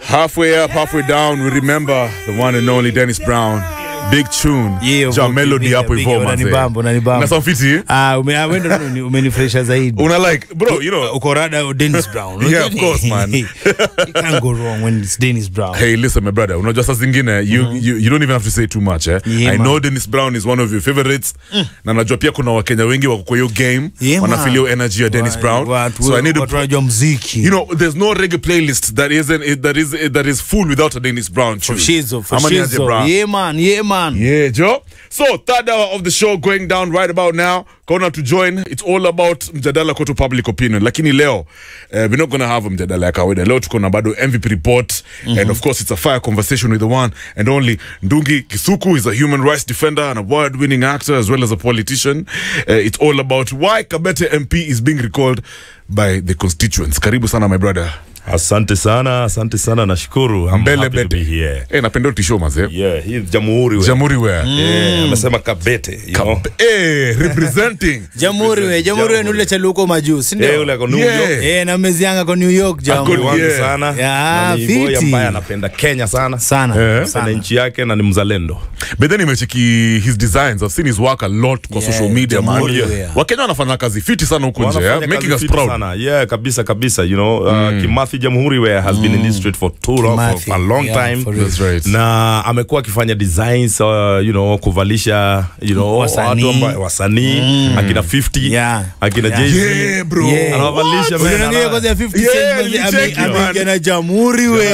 Halfway up, halfway down, we remember the one and only Dennis Brown. Big tune. Yeah, Ja big, melody big, hapo big, hivyo unanibamba, manze. unanibamba. Na sound fiti? Ah, ume- ah, wenda umeni- umenifurahisha zaidi. Una like, bro, you know, Uko rada Dennis Brown. Yeah, of course, man. you can't go wrong when it's Dennis Brown. Hey, listen, my brother. Unajua saa zingine you, you, you don't even have to say too much eh? Yeah, I man. know Dennis Brown is one of your favorites na najua pia kuna wakenya wengi wako kwa hiyo game Yeah, man. wanafilio energy ya Dennis Wa- Brown watu- so I need to watu wanajua mziki. you know there's no reggae playlist that isn't that is that is full without a Dennis Brown tune. Shizo, for Ama ni aje, Shizo. bro? Yeah, man, yeah, man. Yeah, Joe. So, third hour of the show going down right about now. Kona to join. It's all about mjadala koto public opinion. Lakini leo, uh, we're not gonna have a mjadala ya kawaida. Leo tuko na bado MVP report. And of course, it's a fire conversation with the one and only Ndungi Kisuku. is a human rights defender, an award-winning actor, as well as a politician. Uh, it's all about why Kabete MP is being recalled by the constituents. Karibu sana, my brother. Asante sana, asante sana, nashukuru. I'm Mbele happy to bete. be here. Eh, napenda utisho maze. Yeah, hii jamhuri we. Jamhuri where? Yeah, amesema kabete, you know. Kab- eh, representing. Jamhuri we, jamhuri we nule chali huko majuu, si ndio? Eh, ule ako New Yeah. York. Eh, na mezianga kwa New York Ako- jamu. Wangu Yeah. sana. Yeah, Na ni boy fiti. ambaye anapenda Kenya sana. Sana, Eh. sana. Na nchi yake na ni mzalendo. but then imecheki his designs i've seen his work a lot kwa Yeah, social media man Jamhuri, yeah. wakenya wanafanya kazi fiti sana huku nje Wanafanya yeah? kazi making us fiti proud Sana. Yeah, kabisa kabisa, you know. Uh, Kimathi Jamhuri we has been in this street for too long, Kimathi, for a long yeah, time. for real. That's right. na amekuwa akifanya designs uh, you know kuvalisha you know Wasanii. watu amba- wasanii akina 50 Yeah. akina Yeah. Jay-Z. yeah bro Yeah. Anawavalisha, man, Unaangalia ana- kwanza ya 50 Yeah, Cent mazi- nilicheki, ame- man. ameingia na jamhuri we.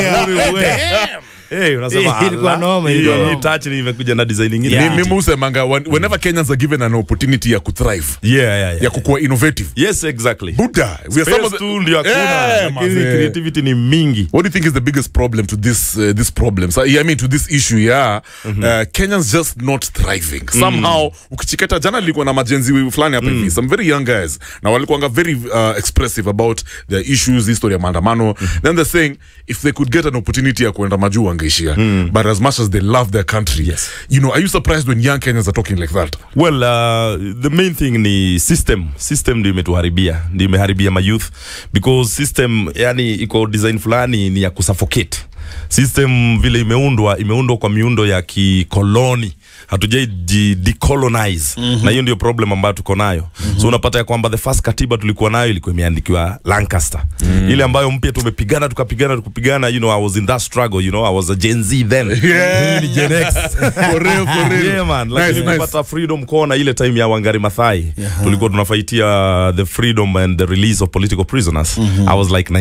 Hey, unasema Eh, ilikuwa ala, noma, hiyo- ilikuwa hii noma. touch ni imekuja na design nyingine Yeah. Mi- mimi husemanga when- whenever kenyans are given an opportunity ya kuthrive yeah, yeah, yeah. ya kukuwa innovative yes exactly buddha we are some of Space the, tu ndio hakuna Yeah, lakini manze. creativity ni mingi What do you think is the biggest problem to this uh, this problem? So, yeah, I mean to this issue, yeah. Uh, Kenyans just not thriving. Somehow ukichiketa jana nilikuwa na majenzi fulani hapa hivi, some very young guys. Na walikuwa very uh, expressive about their issues, history ya maandamano. Then they're saying if they could get an opportunity ya kuenda majuu wangeishia. But as much as they love their country, Yes. you know, are you surprised when young Kenyans are talking like that? well uh, the main thing ni system system ndio imetuharibia ndio imeharibia mayouth because system yani iko design fulani ni ya kusuffocate system vile imeundwa imeundwa kwa miundo ya kikoloni hatujai ji- decolonize mm-hmm. na hiyo ndio problem ambayo tuko nayo mm-hmm. so unapata ya kwamba the first katiba tulikuwa nayo ilikuwa imeandikiwa lancaster mm-hmm. ile ambayo mpya tumepigana tukapigana tukapigana you know i was in that struggle you know i was a gen z then Yeah. Mimi ni gen x For real, for real. yeah man Nice, lakini nice. kupata freedom kona ile time ya wangari mathai tulikuwa tunafaitia the freedom and the release of political prisoners i was like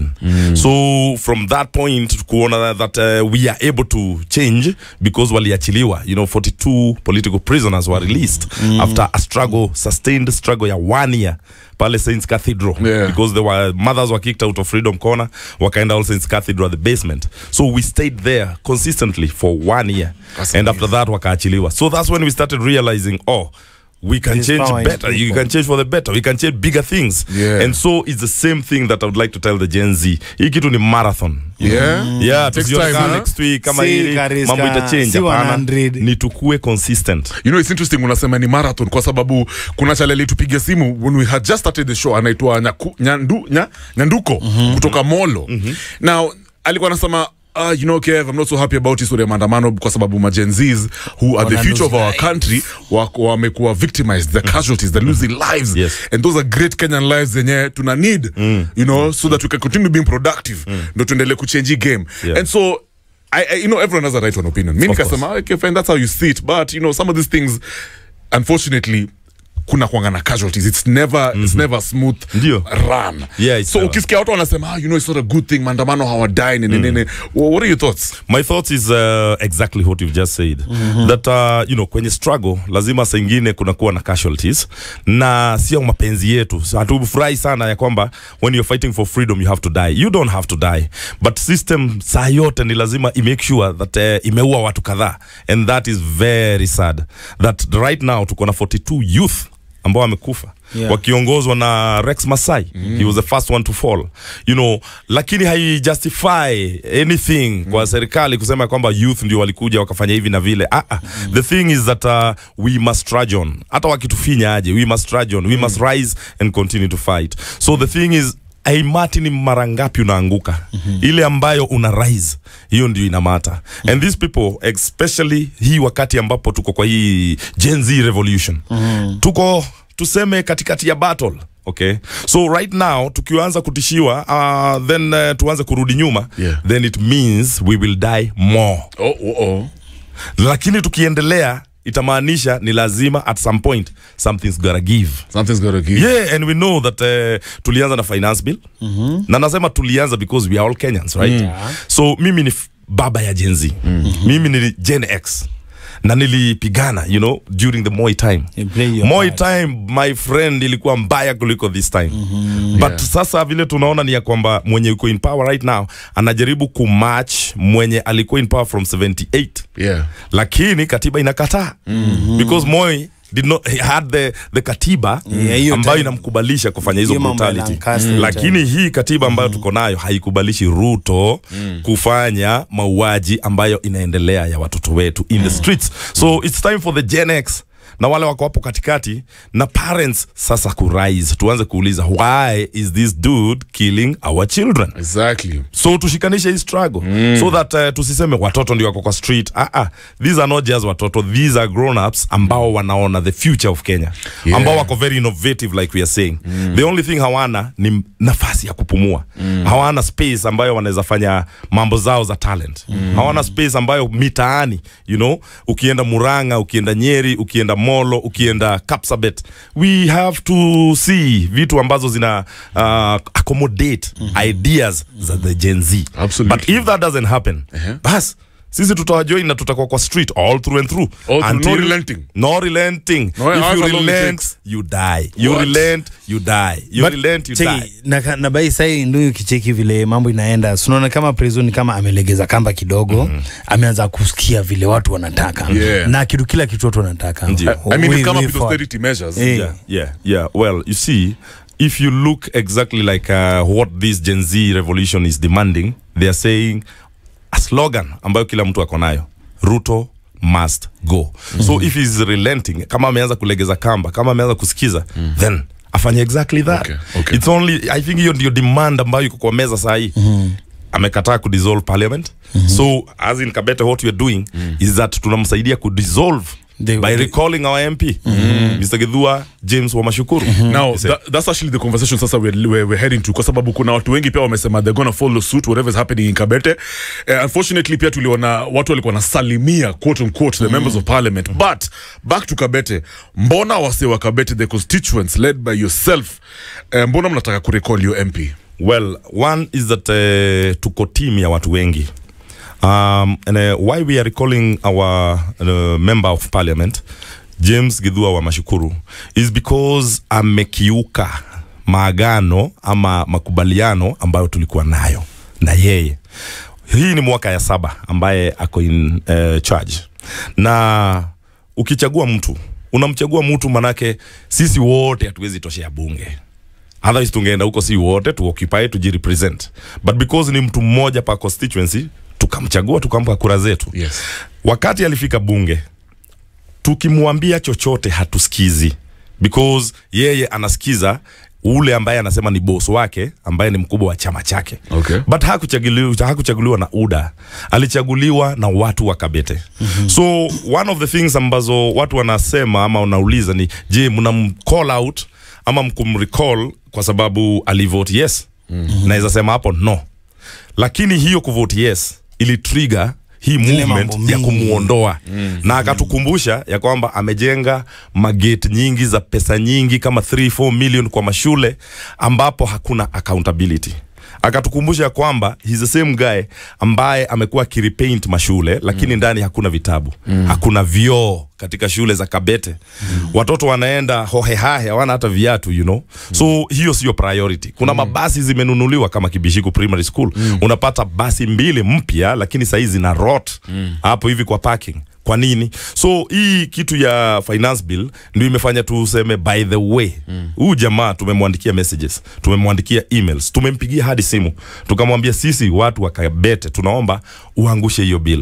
19 so from that point kuona that uh, we are able to change because waliachiliwa you know 42 political prisoners were released after a struggle sustained struggle ya one year pale saints cathedral Yeah. because there were mothers were kicked out of freedom corner wakaenda all saints cathedral the basement so we stayed there consistently for one year That's and amazing. after that wakaachiliwa so that's when we started realizing oh we can There's change power in better you people. can change for the better we can change bigger things Yeah. and so it's the same thing that i would like to tell the gen z hii kitu ni marathon Yeah. yeah Takes tusione time, kama huh? next week kama Si hili Kariska, mambo itachange si hapana 100. ni tukue consistent you know it's interesting unasema ni marathon kwa sababu kuna chale alitupigia simu when we had just started the show anaitwa Nyaku- nyandu, nya, nyanduko kutoka molo now alikuwa anasema Uh, you know Kev, I'm not so happy about history ya maandamano kwa sababu majenzis who are the Wana future of lose our lives. country wako- wamekuwa victimized the casualties they're losing lives Yes. and those are great Kenyan lives zenye tuna need you know so that we can continue being productive ndo tuendelee kuchange hii game Yeah. and so I, I, you know everyone has a right to an opinion mi Of nikasema okay fine that's how you see it but you know some of these things unfortunately kuna kwanga na casualties it's never it's never smooth Ndio. run Yeah, it's so never. ukisikia watu wanasema ah, you know it's not a good thing maandamano hawadai nini nini Wha- what are your thoughts my thoughts is uh, exactly what you've just said that uh, you know kwenye struggle lazima saa ingine kunakuwa na casualties na sio mapenzi yetu So, hatufurahi sana ya kwamba when you're fighting for freedom you have to die you don't have to die but system saa yote ni lazima imake sure that uh, imeua watu kadhaa and that is very sad that right now tuko na 42 youth ambao wamekufa Yeah. wakiongozwa na Rex Masai he was the first one to fall you know lakini haijustify anything kwa serikali kusema kwamba youth ndio walikuja wakafanya hivi na vile ah, ah. the thing is that uh, we must trudge on hata wakitufinya aje we must trudge on we must rise and continue to fight so the thing is aimati ni mara ngapi unaanguka mm-hmm. ile ambayo una rise hiyo ndio inamata mm-hmm. and these people especially hii wakati ambapo tuko kwa hii gen z revolution mm-hmm. tuko tuseme katikati ya battle okay so right now tukianza kutishiwa uh, then uh, tuanze kurudi nyuma Yeah. then it means we will die more Oh, oh, oh. lakini tukiendelea itamaanisha ni lazima at some point something's gotta give Something's gotta give. yeah and we know that uh, tulianza na finance bill mm-hmm. na nasema tulianza because we are all kenyans right mm. so mimi ni f- baba ya gen z mm-hmm. mimi ni gen x na nilipigana you know during the moi time You play your moi part. time my friend ilikuwa mbaya kuliko this time mm-hmm. but Yeah. sasa vile tunaona ni ya kwamba mwenye uko in power right now anajaribu kumatch mwenye alikuwa in power from 78 Yeah. lakini katiba inakataa mm-hmm. because Moi did not he had the, the katiba Yeah, hiyo ambayo time. inamkubalisha kufanya hizo Hiyo mambo ya brutality Lancaster hiyo lakini hii katiba ambayo tuko nayo haikubalishi Ruto kufanya mauaji ambayo inaendelea ya watoto wetu in the streets so it's time for the Gen X na wale wako hapo katikati na parents sasa kurise tuanze kuuliza why is this dude killing our children Exactly. so tushikanishe hii struggle mm. so that uh, tusiseme watoto ndio wako kwa street ah, ah. these are not just watoto these are grown ups ambao wanaona the future of kenya Yeah. ambao wako very innovative like we are saying mm. the only thing hawana ni nafasi ya kupumua mm. hawana space ambayo wanaweza fanya mambo zao za talent mm. hawana space ambayo mitaani you know ukienda muranga ukienda nyeri ukienda molo ukienda kapsabet we have to see vitu ambazo zina uh, accommodate ideas za the gen z Absolutely. but if that doesn't happen bas sisi tutawajoin na tutakuwa kwa street all through and through All through, no relenting. no relenting No, if however you long it relent takes. you die you What? relent you die you But relent you cheki, die na, na bai sai ndio kicheki vile mambo inaenda sunaona kama prison kama amelegeza kamba kidogo mm-hmm. ameanza kusikia vile watu wanataka Yeah. na kitu kila kitu watu wanataka Ndio. I mean, We- we come we up with fought. austerity measures. Eh. yeah yeah yeah well you see if you look exactly like uh, what this gen z revolution is demanding they are saying a slogan ambayo kila mtu ako nayo ruto must go mm-hmm. so if he's relenting kama ameanza kulegeza kamba kama ameanza kusikiza mm-hmm. then afanye exactly that Okay, okay. it's only i think hiyo ndio demand ambayo iko kwa meza sahii mm-hmm amekataa kudissolve parliament mm-hmm. so as in kabete what we are doing mm. is that tunamsaidia kudissolve They- by they- recalling our mp mm-hmm. mr gidhua james wamashukuru mm-hmm. now that, that's actually the conversation sasa we're, we're, we're heading to kwa sababu kuna watu wengi pia wamesema they're gonna follow suit whatever is happening in kabete uh, unfortunately pia tuliona watu walikuwa nasalimia quote unquote the members of parliament but back to kabete mbona wase wa kabete the constituents led by yourself uh, mbona mnataka kurecall your mp well one is that uh, tuko team ya watu wengi um, and uh, why we are recalling our uh, member of parliament james gidhua wa mashukuru is because amekiuka maagano ama makubaliano ambayo tulikuwa nayo na yeye hii ni mwaka ya saba ambaye ako in uh, charge na ukichagua mtu unamchagua mtu manake sisi wote hatuwezi toshea bunge otherwise tungeenda huko si wote tuoccupy tujirepresent but because ni mtu mmoja pa constituency tukamchagua tukampa kura zetu yes wakati alifika bunge tukimwambia chochote hatusikizi because yeye anasikiza ule ambaye anasema ni boss wake ambaye ni mkubwa wa chama chake Okay. but hakuchaguliwa, hakuchaguliwa na uda alichaguliwa na watu wa kabete mm-hmm. so one of the things ambazo watu wanasema ama wanauliza ni je mnam call out ama mkumrecall kwa sababu alivote yes mm-hmm. naweza sema hapo no lakini hiyo kuvote yes ili trigger hii movement mambo ya mingi. kumuondoa mm. na akatukumbusha ya kwamba amejenga magate nyingi za pesa nyingi kama 3 4 million kwa mashule ambapo hakuna accountability akatukumbusha ya kwamba he's the same guy ambaye amekuwa akirepaint mashule lakini mm. ndani hakuna vitabu mm. hakuna vioo katika shule za kabete mm. watoto wanaenda hohehahe hawana hata viatu you know mm. so hiyo sio priority kuna mm. mabasi zimenunuliwa kama kibishiku primary school mm. unapata basi mbili mpya lakini sahii zina rot hapo hivi kwa parking kwa nini so hii kitu ya finance bill ndio imefanya tuseme by the way huu mm. jamaa tumemwandikia messages tumemwandikia emails tumempigia hadi simu tukamwambia sisi watu wa kabete tunaomba uangushe hiyo bill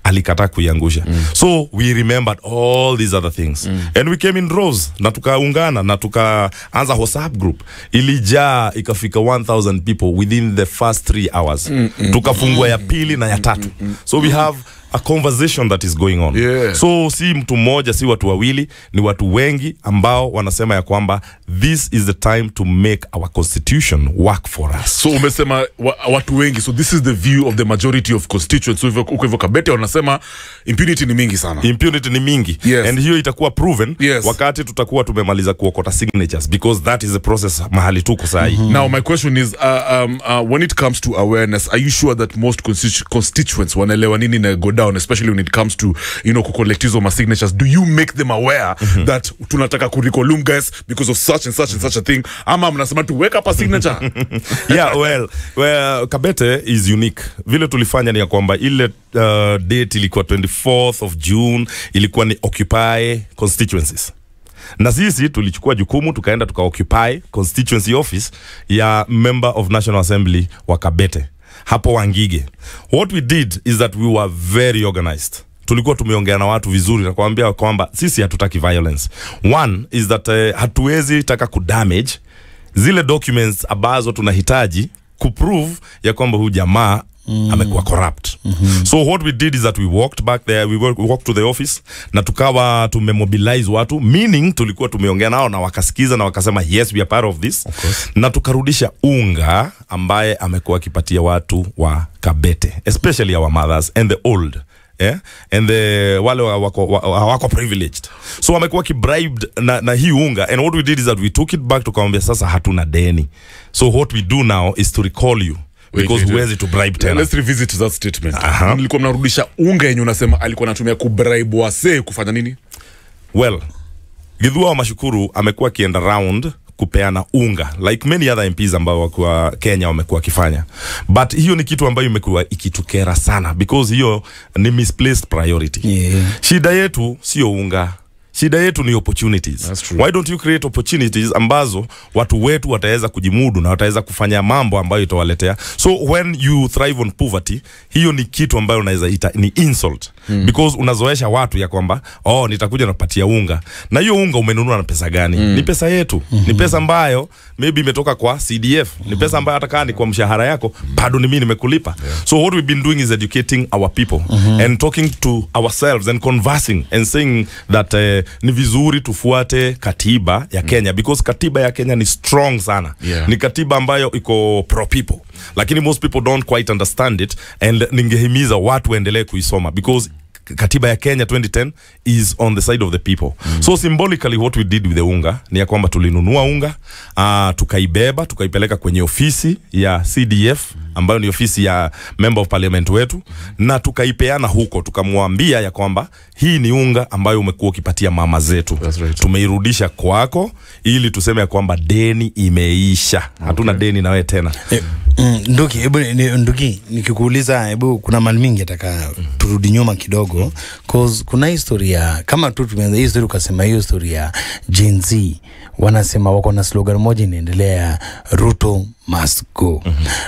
alikataa kuiangusha mm. so we remembered all these other things mm. and we came in droves na tukaungana na tukaanza whatsapp group ilijaa ikafika 1000 people within the first three hours mm, mm, tukafungua ya pili na ya tatu so we have a conversation that is going on Yeah. so si mtu mmoja si watu wawili ni watu wengi ambao wanasema ya kwamba this is the time to make our constitution work for us so umesema wa, watu wengi so this is the view of the majority of constituents so hivyo- huko hivyo kabete wanasema impunity ni mingi sana impunity ni mingi Yes. and hiyo itakuwa proven Yes. wakati tutakuwa tumemaliza kuokota signatures because that is the process mahali tuko sahii Now, my question is uh, um, uh, when it comes to awareness, are you sure that most constitu- constituents wanaelewa nini na go down, especially when it comes to you know kucollect hizo ma signatures? Do you make them aware that tunataka kurecolumn guys because of such and such and such a thing? Ama mnasema tu wake up a signature? yeah well, well kabete is unique vile tulifanya ni ya kwamba ile uh, date ilikuwa 24th of june ilikuwa ni occupy constituencies na sisi tulichukua jukumu tukaenda tukaoccupy constituency office ya member of national assembly wa kabete hapo wangige what we did is that we were very organized tulikuwa tumeongea na watu vizuri na kuambia kwamba sisi hatutaki violence one is that uh, hatuwezi taka kudamage zile documents ambazo tunahitaji kuprove ya kwamba huyu jamaa mm. amekuwa corrupt mm-hmm. so what we did is that we walked back there we walked, we walked to the office na tukawa tumemobilize watu meaning tulikuwa tumeongea nao na wakasikiza na wakasema yes we are part of this na tukarudisha unga ambaye amekuwa akipatia watu wa kabete especially our mothers and the old yeah? and the wale wa- wako, wa- wako privileged so wamekuwa kibribed na, na hii unga and what we did is that we took it back tukamwambia sasa hatuna deni so what we do now is to recall you because wait, wait. huwezi to bribe tena Let's revisit that statement. Aha. Mlikuwa mnarudisha unga yenye unasema alikuwa anatumia kubribe wasee kufanya nini? well gidhua wa mashukuru amekuwa akienda round kupeana unga like many other MPs ambao wakuwa Kenya wamekuwa wakifanya but hiyo ni kitu ambayo imekuwa ikitukera sana because hiyo ni misplaced priority Yeah. shida yetu sio unga shida yetu ni opportunities That's true. why don't you create opportunities ambazo watu wetu wataweza kujimudu na wataweza kufanya mambo ambayo itawaletea so when you thrive on poverty hiyo ni kitu ambayo unaweza ita ni insult mm. because unazoesha watu ya kwamba oh nitakuja nakupatia unga na hiyo unga umenunua na pesa gani mm. ni pesa yetu mm-hmm. ni pesa ambayo maybe imetoka kwa CDF ni pesa ambayo hata kama ni kwa mshahara yako bado ni mimi nimekulipa so what we've been doing is educating our people and talking to ourselves and conversing and saying that uh, ni vizuri tufuate katiba ya Kenya because katiba ya Kenya ni strong sana Yeah. ni katiba ambayo iko pro people lakini most people don't quite understand it and ningehimiza watu waendelee kuisoma because katiba ya Kenya 2010 is on the side of the people mm. so symbolically what we did with the unga ni ya kwamba tulinunua unga uh, tukaibeba tukaipeleka kwenye ofisi ya CDF ambayo ni ofisi ya member of parliament wetu na tukaipeana huko tukamwambia ya kwamba hii ni unga ambayo umekuwa ukipatia mama zetu That's right. tumeirudisha kwako ili tuseme ya kwamba deni imeisha hatuna deni na wewe tena Eh, mm, Nduki, hebu ni- ni- Nduki, nikikuuliza hebu kuna mali mingi ataka turudi nyuma kidogo cause kuna historia kama tu tumeanza hii story ukasema hiyo story ya Gen Z wanasema wako na slogan moja inaendelea Ruto must go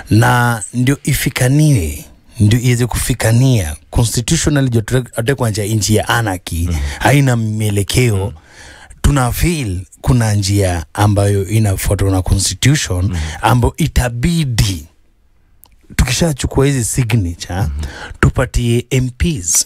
na ndio ifikaniwe ndio iweze kufikania constitutional atekwa nja nchi ya anarchy haina mielekeo tuna feel kuna njia ambayo inafuatwa na constitution ambayo itabidi tukishachukua hizi signature tupatie MPs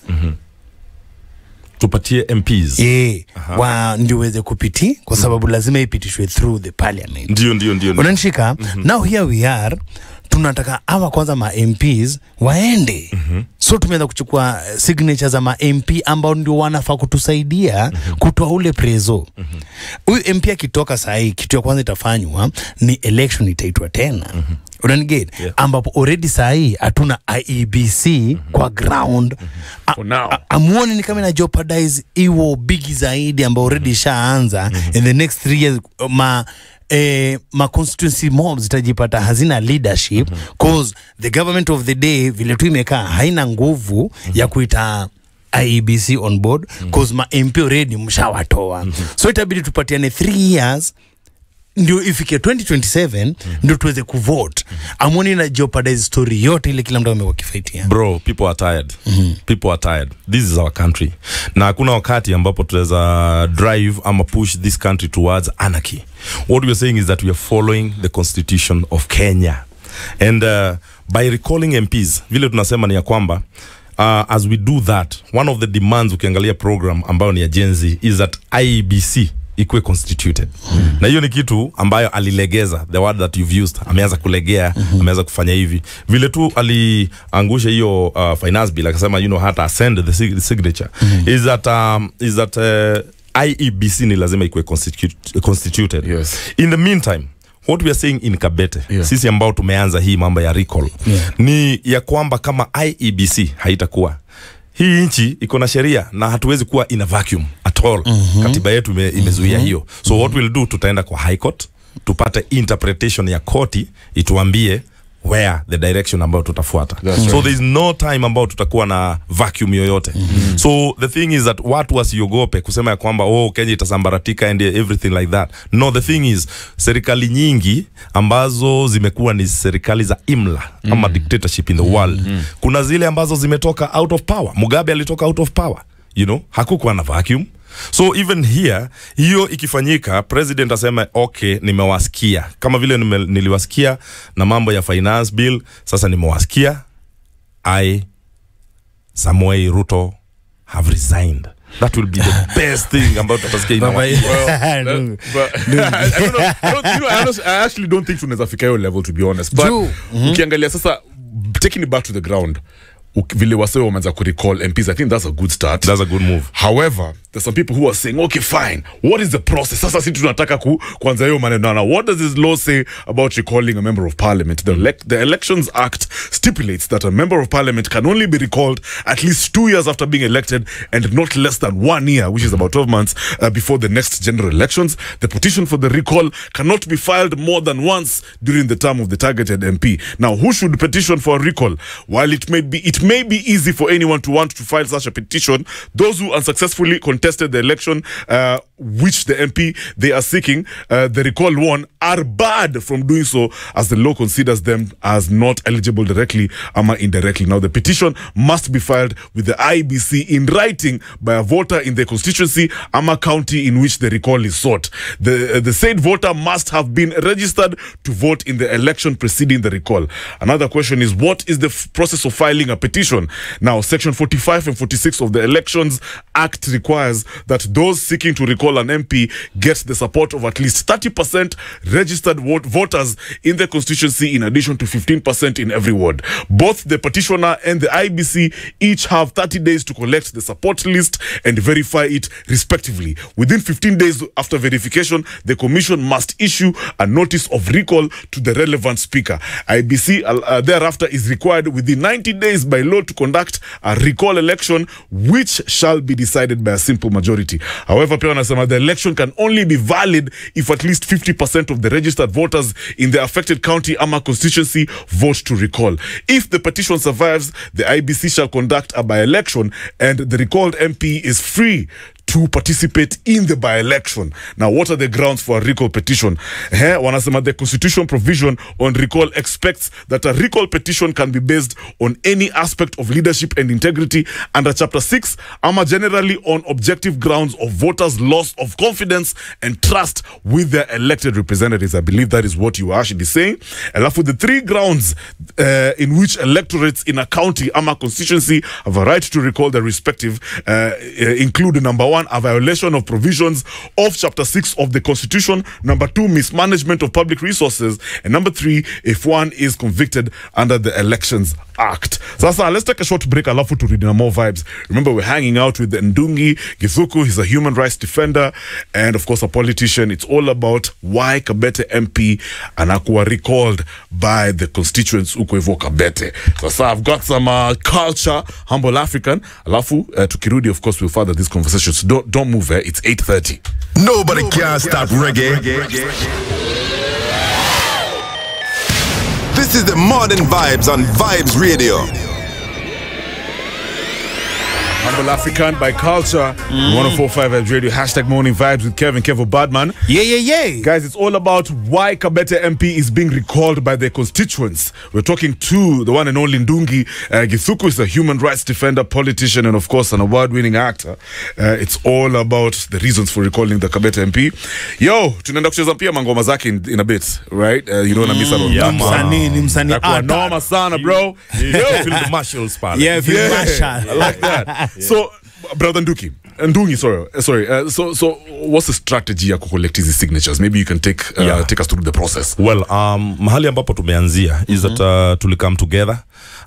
tupatie MPs eh, wa ndio weze kupiti kwa sababu lazima ipitishwe through the parliament ndio ndio ndio ndio. unanishika now here we are tunataka ama kwanza ma MPs waende so tumeanza kuchukua eh, signature za ma MP ambao ndio wanafaa kutusaidia kutoa ule prezo huyu MP akitoka sahii kitu ya kwanza itafanywa ni election itaitwa tena unaniget Yeah. ambapo already sahii hatuna IEBC kwa ground A- For now. a- amuoni ni kama ina jeopardize iwo bigi zaidi ambao already ishaanza in the next three years ma Eh, ma constituency mobs zitajipata hazina leadership cause the government of the day vile tu imekaa haina nguvu ya kuita IEBC on board cause ma MP already mshawatoa so itabidi tupatiane three years ndio ifike 2027 ndio tuweze kuvote amwoni na jeopardize story yote ile kila mtu amekuwa kifaitia bro people are tired people are tired this is our country na hakuna wakati ambapo tunaweza drive ama push this country towards anarchy what we are saying is that we are following the constitution of kenya and uh, by recalling mps vile tunasema ni ya kwamba uh, as we do that one of the demands ukiangalia program ambayo ni ya jenzi is that iebc ikuwe constituted mm. na hiyo ni kitu ambayo alilegeza the word that you've used ameanza kulegea mm-hmm. ameanza kufanya hivi vile tu aliangusha hiyo uh, finance bill akasema you know hata ascend the, sig- the signature mm-hmm. is that um, is that uh, iebc ni lazima ikuwe constitu- constituted Yes. in the meantime what we are saying in kabete Yeah. sisi ambao tumeanza hii mambo ya recall Yeah. ni ya kwamba kama iebc haitakuwa hii nchi iko na sheria na hatuwezi kuwa in a vacuum at all mm-hmm. katiba yetu ime, imezuia mm-hmm. hiyo so mm-hmm. what we'll do tutaenda kwa high court tupate interpretation ya koti ituambie where the direction ambayo tutafuata That's so right. there is no time ambao tutakuwa na vacuum yoyote mm-hmm. so the thing is that watu wasiogope kusema ya kwamba oh kenya itasambaratika and everything like that no the thing is serikali nyingi ambazo zimekuwa ni serikali za imla mm. ama dictatorship in the world mm. kuna zile ambazo zimetoka out of power mugabe alitoka out of power you know hakukuwa na vacuum so even here hiyo ikifanyika president aseme okay nimewasikia kama vile nime, niliwasikia na mambo ya finance bill sasa nimewasikia i samuel ruto have resigned that will be the best thing ambayo tutasikia in our- Nungu. But, I, I don't know. I, don't, you know, I, honest, I actually don't think tunaweza fika hiyo level to be honest but Juu. ukiangalia sasa taking it back to the ground uk- vile wasee wameanza kurecall mps i think that's a good start that's a good move however there's some people who are saying okay fine what is the process sasa si tunataka ku, kuanza hiyo maneno na what does this law say about recalling a member of parliament the, elec- the elections act stipulates that a member of parliament can only be recalled at least two years after being elected and not less than one year which is about 12 months uh, before the next general elections the petition for the recall cannot be filed more than once during the term of the targeted mp now who should petition for a recall while it may be it may be easy for anyone to want to file such a petition those who unsuccessfully contested the election uh, which the mp they are seeking uh, the recall won are barred from doing so as the law considers them as not eligible directly ama indirectly now the petition must be filed with the ibc in writing by a voter in the constituency ama county in which the recall is sought the, uh, the said voter must have been registered to vote in the election preceding the recall another question is what is the f- process of filing a petition now section 45 and 46 of the elections act requires that those seeking to recall an mp get the support of at least 30% registered vote voters in the constituency in addition to 15% in every ward both the petitioner and the ibc each have 30 days to collect the support list and verify it respectively within 15 days after verification the commission must issue a notice of recall to the relevant speaker ibc uh, uh, thereafter is required within 90 days by law to conduct a recall election which shall be decided by a simple majority however pia wanasema the election can only be valid if at least 50% of the registered voters in the affected county ama constituency vote to recall if the petition survives the ibc shall conduct a by-election and the recalled mp is free to participate in the by-election. Now, what are the grounds for a recall petition? Eh, wanasema the constitution provision on recall expects that a recall petition can be based on any aspect of leadership and integrity under chapter 6 ama generally on objective grounds of voters loss of confidence and trust with their elected representatives i believe that is what you are actually saying alafu the three grounds uh, in which electorates in a county ama constituency have a right to recall their respective uh, uh, include number one a violation of provisions of chapter 6 of the constitution number two mismanagement of public resources and number three if one is convicted under the elections act sasa let's take a short break alafu to read more vibes remember we're hanging out with ndungi githuku he's a human rights defender and of course a politician it's all about why kabete mp anakuwa recalled by the constituents huko hivyo kabete sasa i've got some uh, culture humble african alafu uh, tukirudi of course we'll further this conversation so don't, don't move eh? it's 8.30 Nobody can stop reggae. This is the modern vibes on Vibes Radio. Humble African by culture. 1045 at radio. Hashtag morning vibes with Kevin Kevo Badman. Yeah, yeah, yeah. Guys, it's all about why Kabete MP is being recalled by their constituents. We're talking to the one and only Ndungi uh, Githuku is a human rights defender, politician, and of course an award-winning actor. Uh, it's all about the reasons for recalling the Kabete MP. Yo, tunaenda kucheza pia mangoma zake in, in a bit, right? Uh, you don't wanna miss out on yeah, that man. one. Msanii ni msanii Itakuwa ata. noma sana, bro. Yo, Field Marshals pale. Yeah, Field Yeah, Marshal. I like that. So, brother Nduki, Ndungi, sorry, uh, sorry. Uh, so, so what's the strategy ya kucollect hizi signatures? Maybe you can take uh, Yeah. take us through the process. well um, mahali ambapo tumeanzia is that uh, tulikam together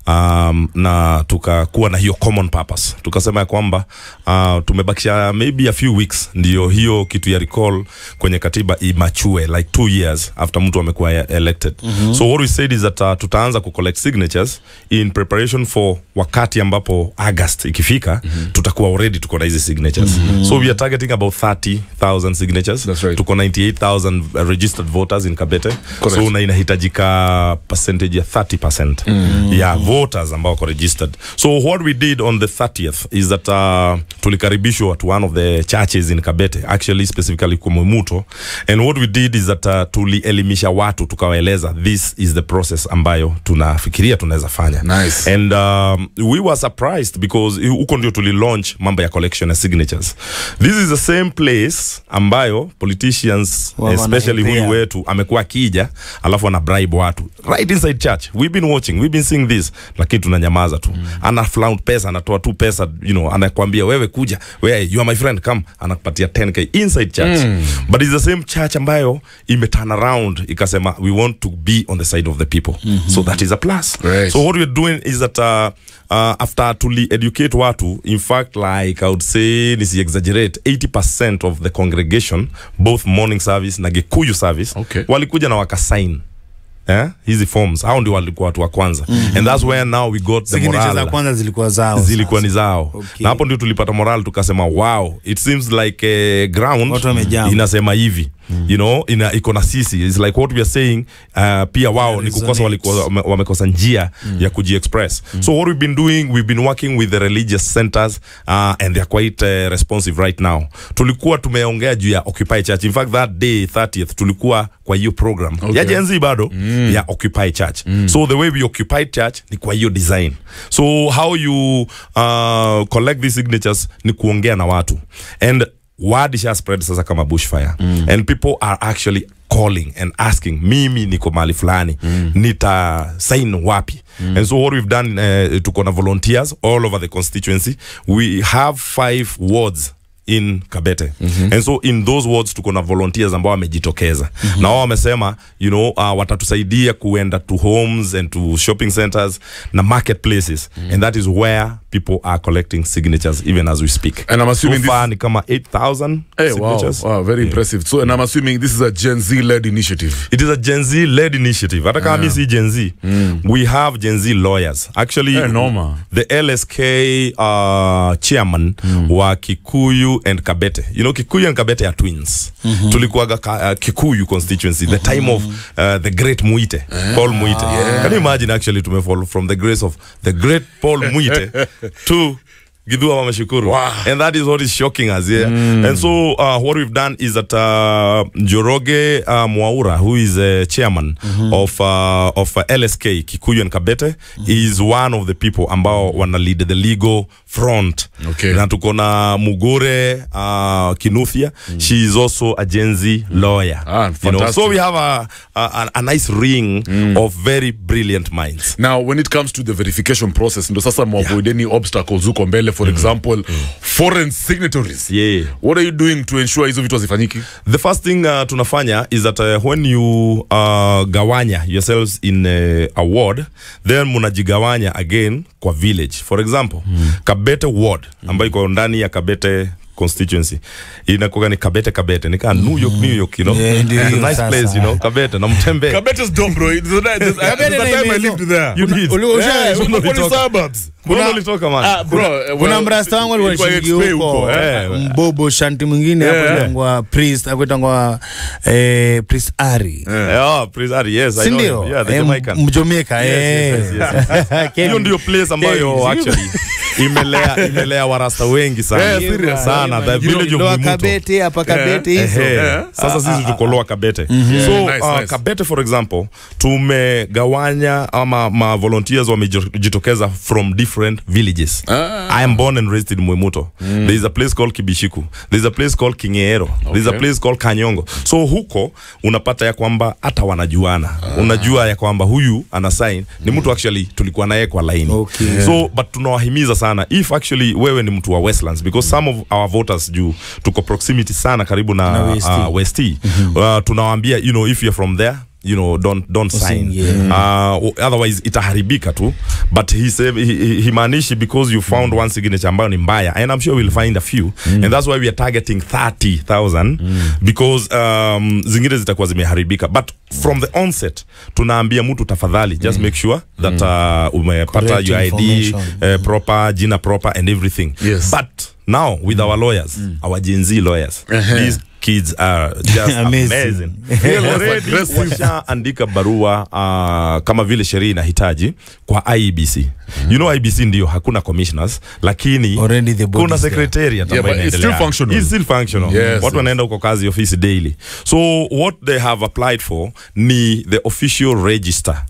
um, na tukakuwa na hiyo common purpose tukasema ya kwamba uh, tumebakisha maybe a few weeks ndio hiyo kitu ya recall kwenye katiba imachue like two years after mtu amekuwa ya- elected mm-hmm. so what we said is that uh, tutaanza kucollect signatures in preparation for wakati ambapo august ikifika mm-hmm. tutakuwa already tuko na hizi signatures mm-hmm. so we are targeting about 30000 signatures That's right. tuko 98000 registered voters in kabete Correct. so na inahitajika percentage ya 30% mm. ya voters ambao wako registered so what we did on the 30th is that uh, tulikaribishwa to one of the churches in kabete actually specifically kumumuto and what we did is that uh, tulielimisha watu tukawaeleza this is the process ambayo tunafikiria tunaweza fanya Nice. and um, we were surprised because huko ndio tuli launch mambo ya collection ya signatures this is the same place ambayo politicians Wa- especially wanaendea. huyu wetu amekuwa akija alafu ana bribe watu right inside church we've been watching we've been seeing this lakini tunanyamaza tu mm. ana flaunt pesa anatoa tu pesa you know anakwambia wewe kuja wewe you are my friend come anakupatia 10k inside church mm. but it's the same church ambayo ime turn around ikasema we want to be on the side of the people mm-hmm. so that is a plus Right. so what we're doing is that uh, uh, after tuli educate watu in fact like i would say nisi exaggerate 80% of the congregation both morning service na gikuyu service Okay. walikuja na wakasign eh? hizi forms hao ndio walikuwa watu wa kwanza mm-hmm. and that's where now we got the Signatures za morale kwanza zilikuwa zao. zilikuwa sasa. ni zao Okay. na hapo ndio tulipata moral tukasema wow it seems like a ground Watu wamejam. inasema hivi mm. you know ina iko na sisi It's like what we are saying uh, pia wao ni kukosa resonate. walikuwa wame- wamekosa njia mm. ya kujiexpress mm. so what we've been doing we've been working with the religious centers uh, and they're quite uh, responsive right now tulikuwa tumeongea juu ya occupy church in fact that day 30th tulikuwa kwa hiyo program Okay. ya Gen Z bado mm. ya occupy church mm. so the way we occupy church ni kwa hiyo design so how you uh, collect these signatures ni kuongea na watu and word isha spread sasa kama bushfire mm. and people are actually calling and asking mimi niko mahali fulani mm. nita sign wapi mm. and so what we've done uh, tuko na volunteers all over the constituency we have five wards in kabete mm-hmm. and so in those wards tuko na volunteers ambao wamejitokeza mm-hmm. na wao wamesema you know uh, watatusaidia kuenda to homes and to shopping centers na marketplaces mm-hmm. and that is where people are collecting signatures even as we speak And I'm assuming so far ni kama 8000 Hey, wow, signatures wow, very impressive. So, and I'm assuming this is a Gen Z-led initiative. it is a Gen Z led initiative. Hata kama mi si Gen Z, we have Gen Z lawyers. Actually, Eh, noma. the LSK uh, chairman wa Kikuyu and Kabete. You know, Kikuyu and Kabete are twins. Tulikuwaga ka, uh, Kikuyu constituency, the time of uh, the great Muite, Paul Muite. Can you imagine actually tumefall from the grace of the great Paul Muite to Gidua Wamashukuru. Wow. And that is what is shocking us, yeah. And so uh, what we've done is that uh, Njoroge uh, Mwaura, who is a chairman of uh, of uh, LSK Kikuyu and Kabete, is one of the people ambao wana lead the legal front. Okay. Na tuko na Mugore uh, Kinuthia. She is also a Gen Z lawyer. Ah, you know, fantastic. so we have a, a, a nice ring of very brilliant minds. Now, when it comes to the verification process, ndo sasa mwavoid any obstacles huko mbele, for example, foreign signatories. Yeah. What are you doing to ensure hizo vitu hazifanyiki? the first thing uh, tunafanya is that uh, when you uh, gawanya yourselves in uh, a ward then munajigawanya again kwa village for example mm. kabete ward ambayo iko ndani ya kabete constituency inakuwa ni kabete kabete nika new york new york you know Yeah, ndio It's a hiyo nice sasa. place you know kabete na mtembe Kabete's dumb, bro. There's a, there's, there's a na time I imezo. lived there. You did. Uli- uli- Yeah, usha- uko ulitoka. kwenye suburbs. Kuna ulitoka man Ah, bro, eh, kuna well, mrasta wangu alikuwa ilikuwa anashiriki XP huko eh. mbobo shanti mwingine hapo Yeah. inaitwa priest akuitangwa eh, priest ari oh please Ari, yes I know sindio him. yeah the Eh, Jamaican mjomeka Yes, yes, yes, eh. hiyo ndio place ambayo Kevin, actually imelea imelea warasta wengi sana Yeah, serious. sana the village of Lower Mwimuto. Kabete hapa Kabete hizo Ehe. Yeah. Sasa sisi tuko Lower Kabete. So nice, uh, nice. Kabete for example tumegawanya ama ma volunteers wamejitokeza from different villages. I am born and raised in Mwimuto. There is a place called Kibishiku. There is a place called Kingeero. There is a Okay. place called Kanyongo. So huko unapata ya kwamba hata wanajuana. Unajua ya kwamba huyu ana sign ni mtu actually tulikuwa naye kwa laini. Okay. So but tunawahimiza sana if actually wewe ni mtu wa Westlands because some of our voters juu tuko proximity sana karibu na, Na West. uh, West uh, tunawaambia you know if you're from there you know don't don't sign yeah. uh, otherwise itaharibika tu but he said he, he, he maanishi because you found one signature ambayo ni mbaya and I'm sure we'll find a few and that's why we are targeting 30,000 because um, zingine zitakuwa zimeharibika but from the onset tunaambia mtu tafadhali just make sure that uh, umepata Correct your ID information. uh, proper jina proper and everything Yes. but now with our lawyers our Gen Z lawyers these kids are just Amazing. amazing, Fearless, Already aggressive. washaandika barua uh, kama vile sheria inahitaji kwa IEBC you know IEBC ndio hakuna commissioners lakini Already the body kuna is there. secretariat Yeah, ambayo but it's inaendelea. still functional. It's still functional. Yes, watu yes. wanaenda huko kazi ofisi daily so what they have applied for ni the official register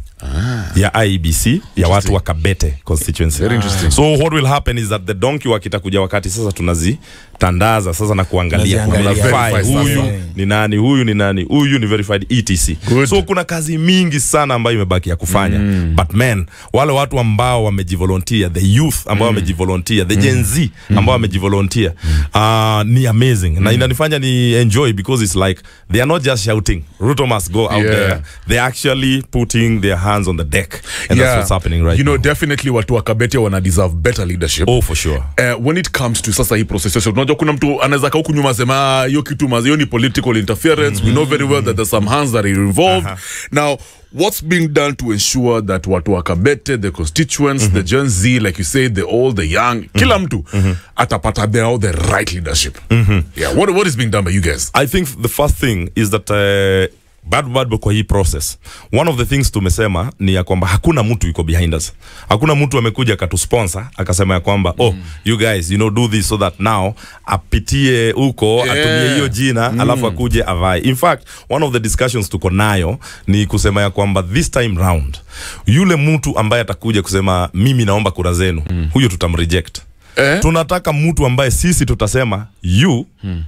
ya IEBC ya watu wa Kabete constituency. Very interesting. So what will happen is that the donkey wakitakuja wakati sasa tunazitandaza sasa na kuangalia Tunaziangalia. verify Verify huyu sasa. ni nani huyu ni nani huyu ni verified etc. Good. So kuna kazi mingi sana ambayo imebaki ya kufanya but man wale watu ambao wamejivolunteer the youth ambao wamejivolunteer the Gen Z ambao wamejivolunteer uh, ni amazing na inanifanya ni enjoy because it's like they are not just shouting Ruto must go out Yeah. there they're actually putting their hands on the deck and that's what's happening right you know now. definitely watu wa kabete wana deserve better leadership oh for sure Uh, when it comes to sasa hii process yote, unajua kuna mtu anaweza kaa huku nyuma asema "Ah, hiyo kitu mazi hiyo ni political interference we know very well that there's some hands that are involved now what's being done to ensure that watu wa kabete the constituents the gen z like you say the old the young kila mtu atapata the, the right leadership yeah what, what is being done by you guys I think the first thing is that uh, bado bado kwa hii process one of the things tumesema ni ya kwamba hakuna mtu yuko behind us hakuna mtu amekuja akatusponsor akasema ya kwamba oh you guys you know do this so that now apitie huko Yeah. atumie hiyo jina alafu akuje avae in fact one of the discussions tuko nayo ni kusema ya kwamba this time round yule mtu ambaye atakuja kusema mimi naomba kura zenu huyo tutamreject Eh? tunataka mtu ambaye sisi tutasema you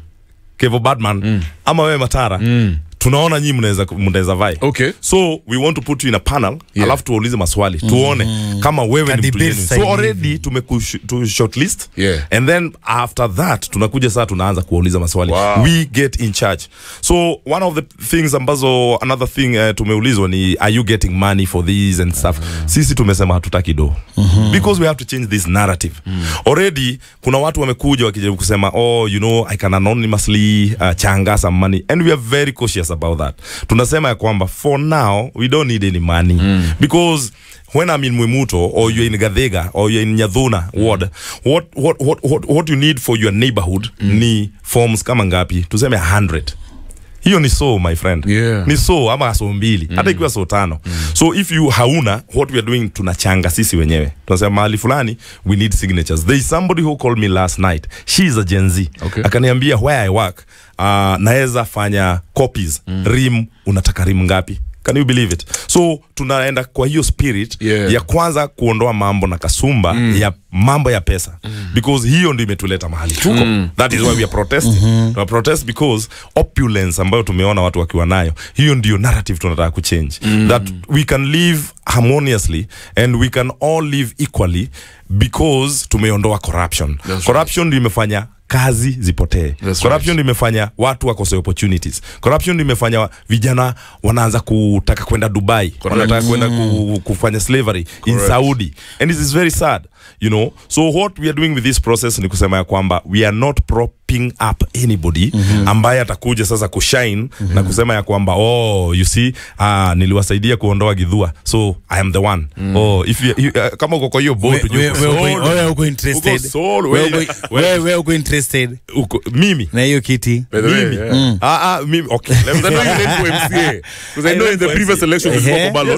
Kevo Badman ama wewe Matara tunaona nyinyi mnaweza mnaweza vai Okay. so we want to put you in a panel Yeah. alafu tuwaulize maswali tuone kama wewe Ka ni mtu debate genuine. style so already tumeku tu shortlist Yeah. and then after that tunakuja saa tunaanza kuwauliza maswali Wow. we get in charge so one of the things ambazo another thing uh, tumeulizwa ni are you getting money for these and stuff sisi tumesema hatutaki do because we have to change this narrative already kuna watu wamekuja wakijaribu kusema oh you know i can anonymously uh, changa some money and we are very cautious about that tunasema ya kwamba for now we don't need any money because when I'm in Mwimuto or you're in Gadega or you're in Nyadhuna ward what, what, what, what, what you need for your neighborhood ni forms kama ngapi tuseme 100 hiyo ni so my friend Yeah. ni so ama so mbili hata ikiwa so tano so if you hauna what we are doing tunachanga sisi wenyewe tunasema mahali fulani we need signatures there is somebody who called me last night she is a Gen Z Okay. akaniambia where I work uh, naweza fanya copies rim unataka rim ngapi can you believe it so tunaenda kwa hiyo spirit Yeah. ya kwanza kuondoa mambo na kasumba ya mambo ya pesa because hiyo ndio imetuleta mahali tuko that is why we are protesting we are protest because opulence ambayo tumeona watu wakiwa nayo hiyo ndio narrative tunataka kuchange that we can live harmoniously and we can all live equally because tumeondoa corruption right. corruption ndio imefanya kazi zipotee That's corruption right. ndio imefanya watu wakose opportunities corruption ndio imefanya vijana wanaanza kutaka kwenda dubai wanataka kwenda ku, kufanya slavery in Correct. saudi and it is very sad you know so what we are doing with this process ni kusema ya kwamba we are not propping up anybody ambaye atakuja sasa kushine na kusema ya kwamba oh you see uh, niliwasaidia kuondoa gidhua so i am the one oh if you, you, uh, kama uko kwa hiyo boat ujue uko sold. wewe uko interested Uko sold, Wewe wewe- uko- wewe wewe uko interested uko mimi na hiyo kiti By the way, mimi yeah. ah ah mimi okay let me Because I know you ran for MCA. Because I know in the previous election you spoke Eh, about Yes.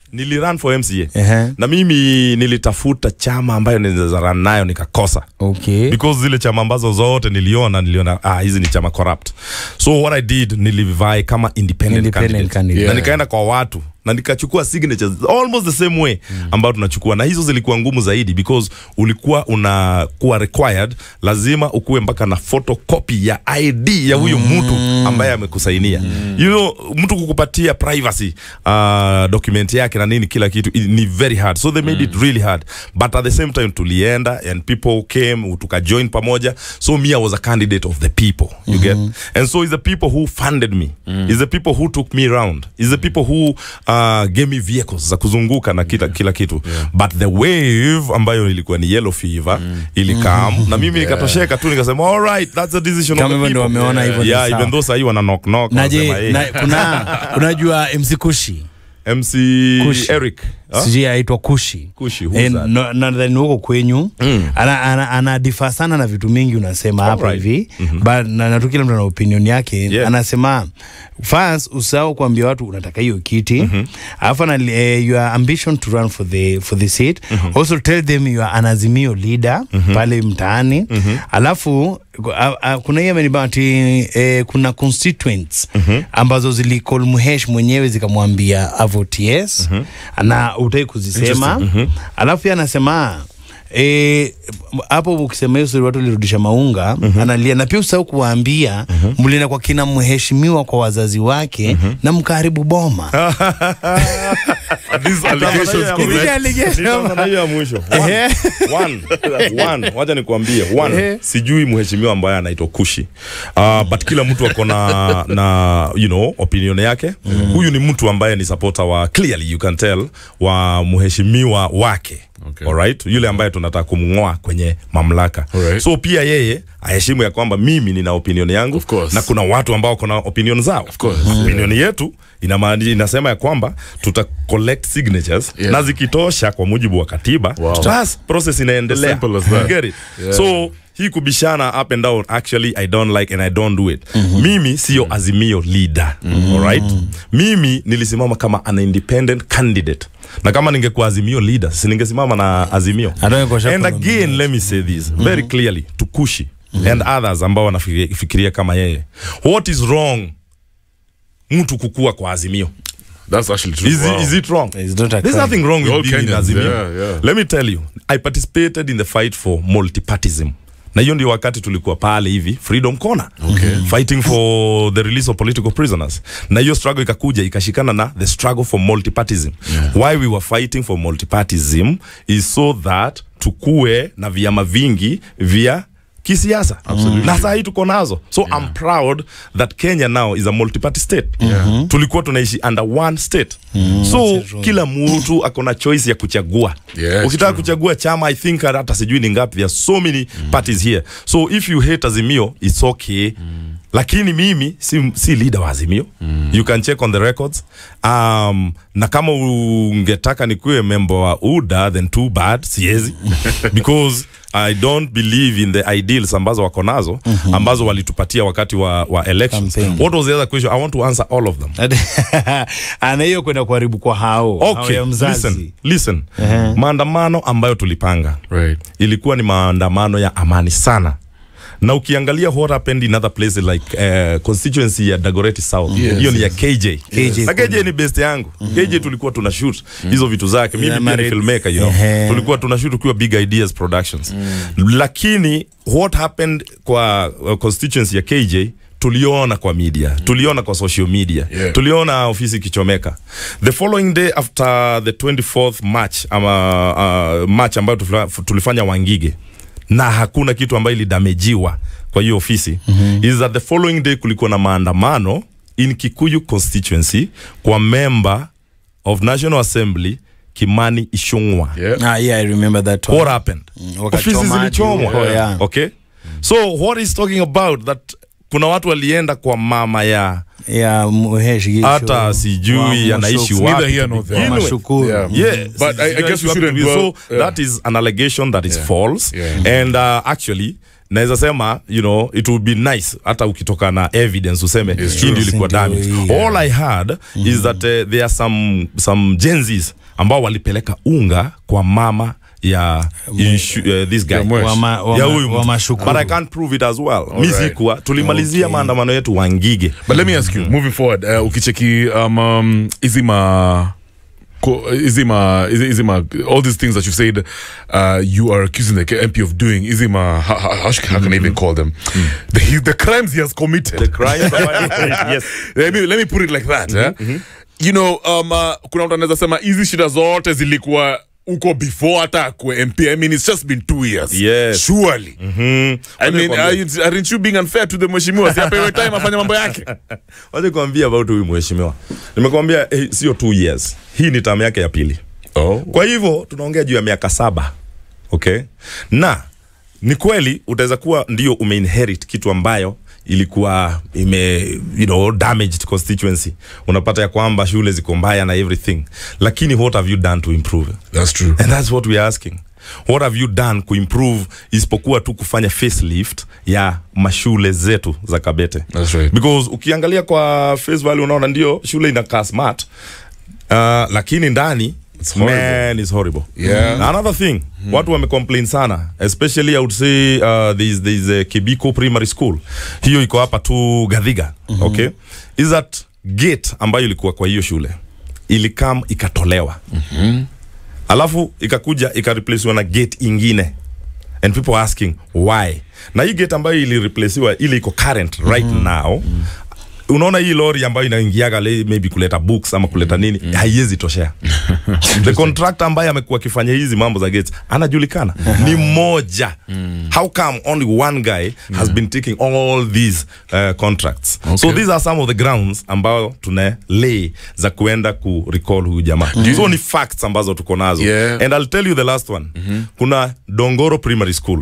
nilirun for mca Ehe. na mimi nilitafuta chama ambayo ninaweza run nayo nikakosa okay because zile chama ambazo zote niliona niliona ah, hizi ni chama corrupt so what i did nilivai kama independent, Independent candidate. candidate. na Yeah. nikaenda kwa watu na nikachukua signatures almost the same way ambayo tunachukua na hizo zilikuwa ngumu zaidi because ulikuwa unakuwa required lazima ukuwe mpaka na photocopy ya id ya huyo mtu ambaye amekusainia you know mtu kukupatia privacy uh, document yake na nini kila kitu i- ni very hard so they made it really hard but at the same time tulienda and people came tukajoin pamoja so me i was a candidate of the people you get and so is the people who funded me is the people who took me around is the people who uh, gave me vehicles za kuzunguka na kila, kila kitu but the wave ambayo ilikuwa ni yellow fever ilikam na mimi nikatosheka tu nikasema all right that's the decision Kama of hivyo the ndio people wameona hivyo ni yeah sawa. even though sahii wana knock knock na wanasema, je hey, na, kuna unajua mc kushi MC Kushi. Eric huh? sijui aitwa kushi Kushi, who's Eh, that? no- nadhani huko kwenyu ana, ana, ana differ sana na vitu mingi unasema hapa Alright. hivi but na, na tu kila mtu ana opinion yake Yeah. anasema first usahau kuambia watu unataka hiyo kiti alafu ana eh, your ambition to run for the for the seat also tell them you are an azimio leader pale mtaani alafu a, a, kuna hiyo amenibaa ati eh, kuna constituents ambazo zilicall Muhesh mwenyewe zikamwambia avote yes na utai kuzisema alafu pia anasema Eh, hapo ukisema hiyo story watu walirudisha maunga analia na pia usahau kuwaambia mlienda kwa kina mheshimiwa kwa wazazi wake na mkaharibu boma These allegations Hizi correct. allegation. Nitaanza na hiyo ya mwisho Ehe. One. One. One. wacha nikuambie one Ehe. sijui mheshimiwa ambaye anaitwa kushi uh, but kila mtu ako na, na you know, opinion yake huyu ni mtu ambaye ni supporter wa clearly you can tell wa mheshimiwa wake Okay. Alright? yule ambaye tunataka kumng'oa kwenye mamlaka Alright. so pia yeye aheshimu ya kwamba mimi nina opinion yangu Of course. na kuna watu ambao kuna opinion zao Of course. opinion yetu inamaani, inasema ya kwamba tuta collect signatures Yeah. na zikitosha kwa mujibu wa katiba Wow. bas process inaendelea As simple as that. Get it? Yeah. so hii kubishana up and down actually i don't like and i don't do it mimi siyo azimio leader alright mimi nilisimama kama an independent candidate na kama ningekuwa azimio leader si ningesimama na azimio Hata kwa shaka and kuna again let me say this very clearly to kushi and others ambao wanafikiria kama yeye what is wrong mtu kukua kwa azimio That's actually true. is, Wow. it, is it wrong It's not a there's crime. nothing wrong We're with all being in Kenyans, azimio yeah, yeah. let me tell you i participated in the fight for multipartism na hiyo ndio wakati tulikuwa pale hivi freedom corner okay. fighting for the release of political prisoners na hiyo struggle ikakuja ikashikana na the struggle for multipartism yeah. why we were fighting for multipartism is so that tukue na vyama vingi vya kisiasa na saa hii tuko nazo so yeah. I'm proud that Kenya now is a multi-party state yeah. tulikuwa tunaishi under one state mm. so kila mtu ako na choice ya kuchagua Yes, ukitaka true. kuchagua chama I think hata sijui ni ngapi there are so many parties here so if you hate Azimio it's okay lakini mimi si, si leader wa Azimio you can check on the records um, na kama ungetaka nikuwe member wa UDA then too bad siezi because I don't believe in the ideals ambazo wako nazo ambazo walitupatia wakati wa, wa elections Campaign. what was the other question I want to answer all of them ana hiyo kwenda kuharibu kwa hao hao okay ya mzazi listen listen maandamano ambayo tulipanga Right. ilikuwa ni maandamano ya amani sana na ukiangalia what happened in other places like uh, constituency ya Dagoretti South Yes, hiyo ni ya KJ KJ na KJ ni best yangu KJ tulikuwa tuna shoot hizo vitu zake mimi Yeah, pia ni married- filmmaker you know Ehe. tulikuwa tuna shoot ukiwa Big Ideas Productions lakini what happened kwa uh, constituency ya KJ tuliona kwa media tuliona kwa social media Yeah. tuliona ofisi ikichomeka the following day after the 24th march ama uh, march ambayo tulifanya, tulifanya wangige na hakuna kitu ambayo ilidamejiwa kwa hiyo ofisi mm-hmm. is that the following day kulikuwa na maandamano in Kikuyu constituency kwa member of National Assembly Kimani Ichung'wa Yeah. ah, yeah, I remember that one. what happened wakachoma ofisi hadi zilichomwa huko, yeah. okay so what is talking about that kuna watu walienda kwa mama ya ya Muhesh Gishu. hata Wa sijui anaishi Mushuku. Neither wapi here to nor there. begin with. Mashukuru. Yeah. Yeah, But I- I guess we shouldn't so dwell- yeah. that is an allegation that is Yeah. false Yeah. and uh, actually naweza sema you know it would be nice hata ukitoka na evidence useme hii ndio ilikuwa Ndio damage hii, all i had is that uh, there are some some genzis ambao walipeleka unga kwa mama ya inshu, uh, this guy Ya Mwesh. Wama- wama- ya huyu mtu. wamashukuru. but I can't prove it as well mi Alright. sikuwa tulimalizia maandamano yetu wangige but let me ask you moving forward uh, ukicheki um, um, hizi ma ko- hizi ma hizi hizi ma all these things that you said uh, you are accusing the MP of doing hizi ma how, how, how, should- how can I even call them the, the crimes he has committed yes let me, let me put it like that eh? you know um, uh, kuna mtu anaweza sema hizi shida zote zilikuwa uko before hata akue mp i mean it's just been two years Yes. surely mm. i mean are you, aren't you being unfair to the mheshimiwa si apewe time afanye mambo yake wacha kuambia about huyu mheshimiwa nimekwambia eh, sio two years hii ni tamu yake ya pili oh. kwa hivyo tunaongea juu ya miaka saba okay na ni kweli utaweza kuwa ndio umeinherit kitu ambayo ilikuwa ime you know, damaged constituency unapata ya kwamba shule ziko mbaya na everything lakini what have you done to improve that's true and that's what we are asking what have you done kuimprove isipokuwa tu kufanya facelift ya mashule zetu za kabete That's right. because ukiangalia kwa face value unaona ndio shule inakaa smart uh, lakini ndani It's horrible. man is horrible Yeah. another thing watu wamecomplain sana especially i would say uh, there's, there's a kibiko primary school hiyo iko hapa tu gadhiga okay is that gate ambayo ilikuwa kwa hiyo shule ilikam ikatolewa alafu ikakuja ikareplacewa na gate ingine and people are asking why na hii gate ambayo ilireplacewa ile iko current right now unaona hii lori ambayo inaingiaga le- maybe kuleta books ama kuleta nini haiwezi toshea the contractor ambaye amekuwa akifanya hizi mambo za gates anajulikana ni mmoja how come only one guy has been taking all these uh, contracts so these are some of the grounds ambao tuna lay za kuenda ku recall huyu jamaa so ni facts ambazo tuko nazo Yeah. and i'll tell you the last one kuna dongoro primary school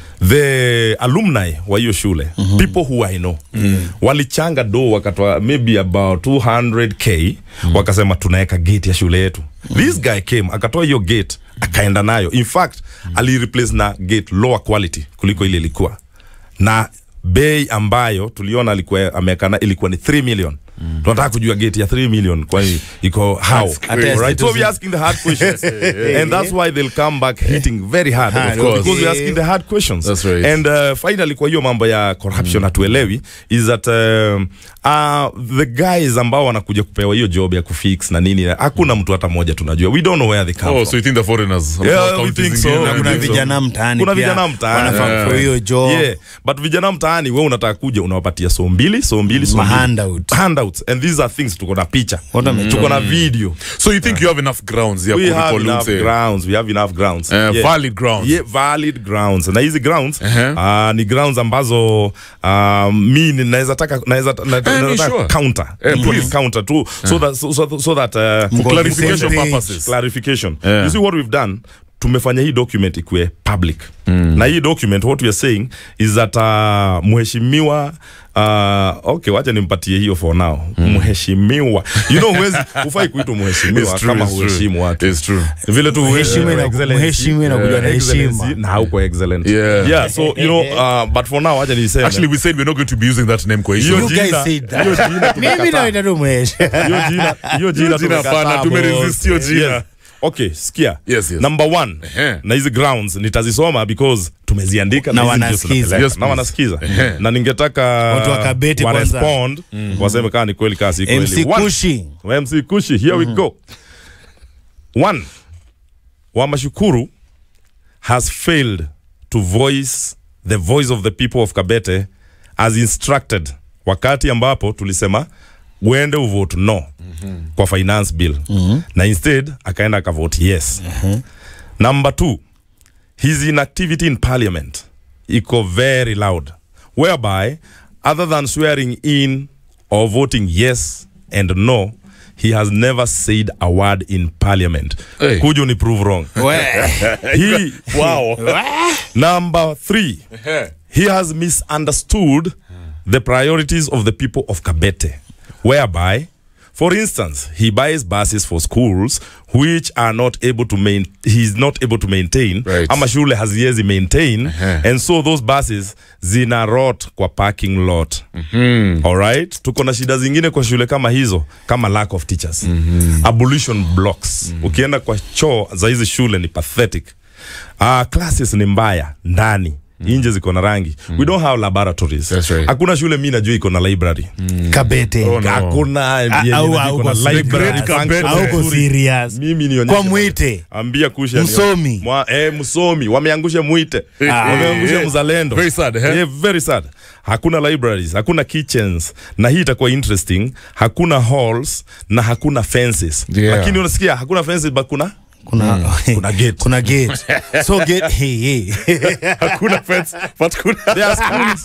the alumni wa hiyo shule people who i know walichanga do wakatoa maybe about 200k wakasema tunaweka gate ya shule yetu this guy came akatoa hiyo gate akaenda nayo in fact alireplace na gate lower quality kuliko ile ilikuwa na bei ambayo tuliona alikuwa ameweka ilikuwa ni 3 million tunataka kujua gate ya 3 million kwani iko how crazy. right so we're asking the hard questions and that's why they'll come back hitting very hard, Hard, of course, okay. because we're asking the hard questions That's right. and uh, finally kwa hiyo mambo ya corruption hatuelewi is that um, uh, the guys ambao wanakuja kupewa hiyo job ya kufix na nini hakuna mtu hata mmoja tunajua we don't know where they come oh from so you think the foreigners Yeah, we Counties think so. zingine, Na I kuna think so. vijana mtaani Kuna pia vijana mtaani. wanafaa Yeah. for hiyo job yeah but vijana mtaani we unataka kuja unawapatia so mbili so mbili so Ma mbili. handout. handouts and these are things tuko na picha Watu wamechoka. tuko na video so you think you have enough grounds ya we have kurecall enough umse grounds we have enough grounds Eh, valid grounds. yeah, valid grounds na hizi grounds Uh-huh. uh, ni grounds ambazo uh, mi ni- naweza taka naweza na- Eh, naweza ni taka sure. counter Eh, Put please. counter tu so that so, so, so that uh, Mko on the clarification same page. purposes. clarification Yeah. you see what we've done tumefanya hii document ikuwe public mm. na hii document what we are saying is that uh, mheshimiwa uh, okay wacha nimpatie hiyo for now mm. mheshimiwa you know huwezi ufai kuitwa mheshimiwa It's true, kama it's true. huheshimu watu It's true. vile tu Mheshimiwa uh, ina- excellency, mheshimiwa inakuja uh, na heshima. excellency, na hauko excellent Yeah. yeah so you know uh, but for now wacha niseme Actually, we said we're not going to be using that name kwa Hiyo issue. You jina- guys said that. hiyo jina mimi tumekataa. naita tu mwesh hiyo jina hiyo jina jina tumekataa, hapana, tumeresist hiyo boss. jina. Yes. okay sikia Yes, yes. number one Ehe. na hizi grounds nitazisoma because tumeziandika Na hizi ndio wanasikiza. tunapeleka. Yes, na please. wanasikiza Ehe. na ningetaka Watu wa Kabete wa kwanza. respond waseme kaa ni kweli kaa si kweli mc One, kushi MC Kushi, here we go. One, Wamashukuru has failed to voice the voice of the people of Kabete as instructed wakati ambapo tulisema uende uvote no kwa finance bill na instead akaenda akavote yes number two his inactivity in parliament iko very loud whereby other than swearing in or voting yes and no he has never said a word in parliament Hey. kuja ni prove wrong he, Wow. number three he has misunderstood the priorities of the people of kabete whereby For instance, he buys buses for schools which are not able to main he's not able to maintain Right. ama shule haziwezi maintain and so those buses zina rot kwa parking lot alright tuko na shida zingine kwa shule kama hizo kama lack of teachers abolition blocks ukienda kwa choo za hizi shule ni pathetic uh, classes ni mbaya ndani nje ziko na rangi we don't have laboratories That's right. hakuna shule mi najua iko na library kabete Oh, no. hakuna yenye au- iko au na kwa library great function Kabete. auko nzuri. serious mimi nionyeshe kwa mwite ambia kusha Msomi. Mwa, eh, msomi wameangusha mwite wameangusha eh. mzalendo Very sad, eh? yeah, very sad hakuna libraries hakuna kitchens na hii itakuwa interesting hakuna halls na hakuna fences Yeah. lakini unasikia hakuna fences but kuna kuna Kuna gate. kuna gate so gate hey, hey. hakuna fence but kuna there are schools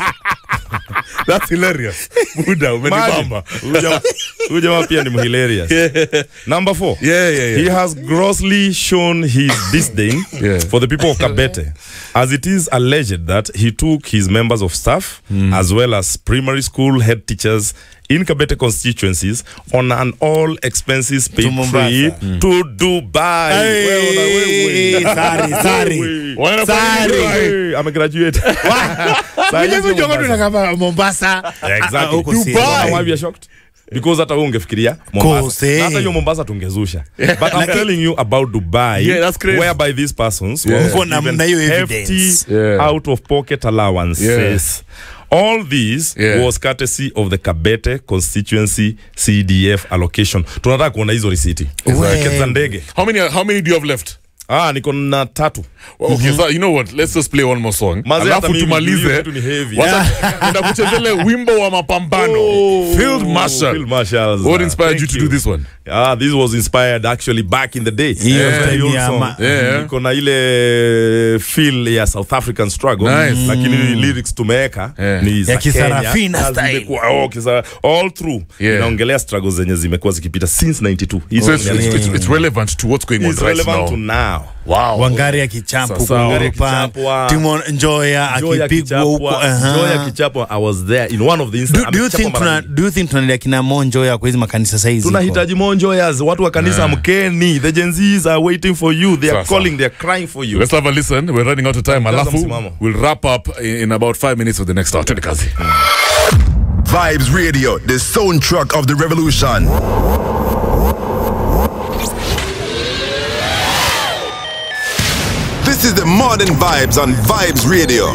that's hilarious muda umenibamba Huyu jamaa- huyu jamaa pia ni hilarious number four Yeah, yeah, yeah. he has grossly shown his disdain Yeah. for the people of Kabete as it is alleged that he took his members of staff as well as primary school head teachers in Kabete constituencies on an all expenses paid To Mombasa. trip to Dubai. Wewe una wewe. Sorry, sorry. Wewe. Wanaenda Sorry. Dubai. Hey, amegraduate. Saa hizi Mimi Mombasa. jongo tunakapa Mombasa Exactly. Ah, huko Dubai. serious. Why we are shocked? Because hata wewe ungefikiria Mombasa. Course, eh. Na hata hiyo Mombasa tungezusha. But I'm telling you about Dubai Yeah, that's crazy. whereby these persons Yeah. were Mko na given mna hiyo hefty evidence. Yeah. out of pocket allowances. Yeah. All these Yeah. was courtesy of the Kabete constituency CDF allocation. Tunataka kuona hizo risiti. Wewe. Tiketi za ndege. how many how many do you have left Ah, niko na tatu. Well, okay so you know what let's just play one more song Maze, hata alafu mimi, tumalize hiyo kitu ni heavy. Wacha- ndakuchezele wimbo wa mapambano field marshal Field Marshals. what uh, inspired thank you to do this one Ah, this was inspired actually back in the day. Hiyo Yeah, time very old ya song. ma- Yeah. Iko na ile feel ya South African struggle Nice. lakini lyrics tumeweka Yeah. ni za Ya kisarafina Kenya. Na style. zimekuwa- oh, kisa- all through Yeah. inaongelea struggles zenye zimekuwa zikipita since 92 Hii so song it's, ya- it's, it's, it's relevant to what's going on It's right relevant to now now wow wangari akichapu Sasa, Wangari akichapwa. timon njoya Joy akipigwa huko akichapwa aha. Joy akichapwa I was there in one of the Do- instances do you think tuna- do you think tunaendelea kina monjoya kwa hizi makanisa saizi tunahitaji more joyers watu wa kanisa mkeni the Gen Zs are waiting for you they are Sasa. calling they are crying for you let's have a listen we're running out of time alafu msimamo. we'll wrap up in, in about five minutes with the next hour Twende kazi Vibes Radio, the soundtrack of the revolution. This is the modern vibes on Vibes Radio.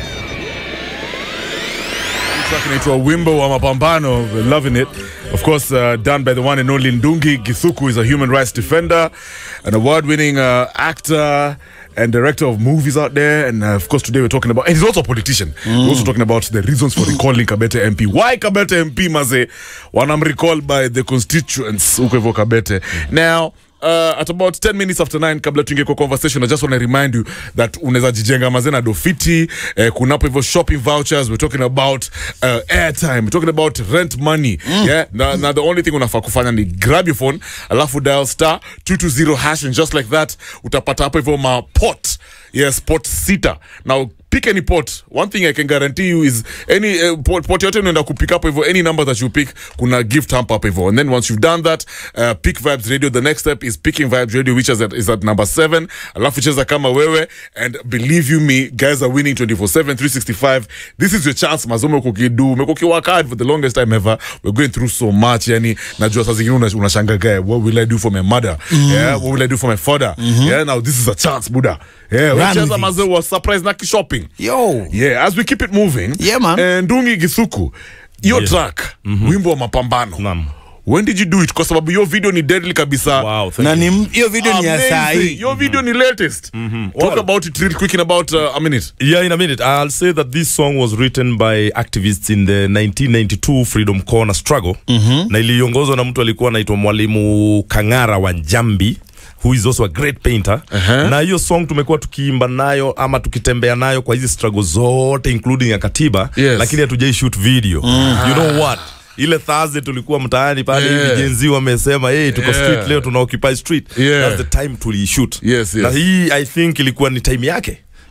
track inaitwa wimbo wa mapambano We're loving it of course uh, done by the one and only ndungi githuku is a human rights defender an award-winning uh, actor and director of movies out there and uh, of course today we're talking about and he's also a politician we're also talking about the reasons for recalling kabete mp why kabete mp maze wanam recall by the constituents huko hivyo kabete now Uh, at about 10 minutes after 9 kabla tuingie kwa conversation i just want to remind you that unaweza jijenga mazena dofiti eh, kunapo hivyo shopping vouchers we're talking about uh, airtime we're talking about rent money yeah na, na the only thing unafaa kufanya ni grab your phone alafu dial star 220 hash and just like that utapata hapo hivyo mapot yes pot sita now pick any pot one thing i can guarantee you is any uh, pot, pot yote unaenda kupick hapo hivyo any number that you pick kuna gift hamp hapo hivyo and then once you've done that uh, pick vibes radio the next step is picking vibes radio which is at, is at number 7 alafu cheza kama wewe and believe you me guys are winning 24/7 365 this is your chance mazome uko kidu umekuwa kiwork hard for the longest time ever we're going through so much yani najua saa zingine una- unashangaa what will i do for my mother yeah what will i do for my father yeah now this is a chance buda yeah Run wewe with cheza it. mazee wa surprise na kishopping yo yeah as we keep it moving Yeah, man. eh, ndungi githuku hiyo Yes. track wimbo wa mapambano Naam. when did you do it kwa sababu hiyo video ni deadly kabisa wow thank na you. ni m- hiyo video ni ya saa Amazing. hii Your video ni latest talk Well- about it real quick in about uh, a minute Yeah, in a minute. I'll say that this song was written by activists in the 1992 Freedom Corner struggle na iliongozwa na mtu alikuwa anaitwa Mwalimu Kang'ara wa Njambi who is also a great painter Uh-huh. na hiyo song tumekuwa tukiimba nayo ama tukitembea nayo kwa hizi struggle zote including ya katiba Yes. lakini hatujai shoot video you know what ile Thursday tulikuwa mtaani pale Yeah. hivi jenzi wamesema hey, tuko Yeah. street leo tuna occupy street Yeah. that's the time tuliishoot Yes, yes. na hii i think ilikuwa ni time yake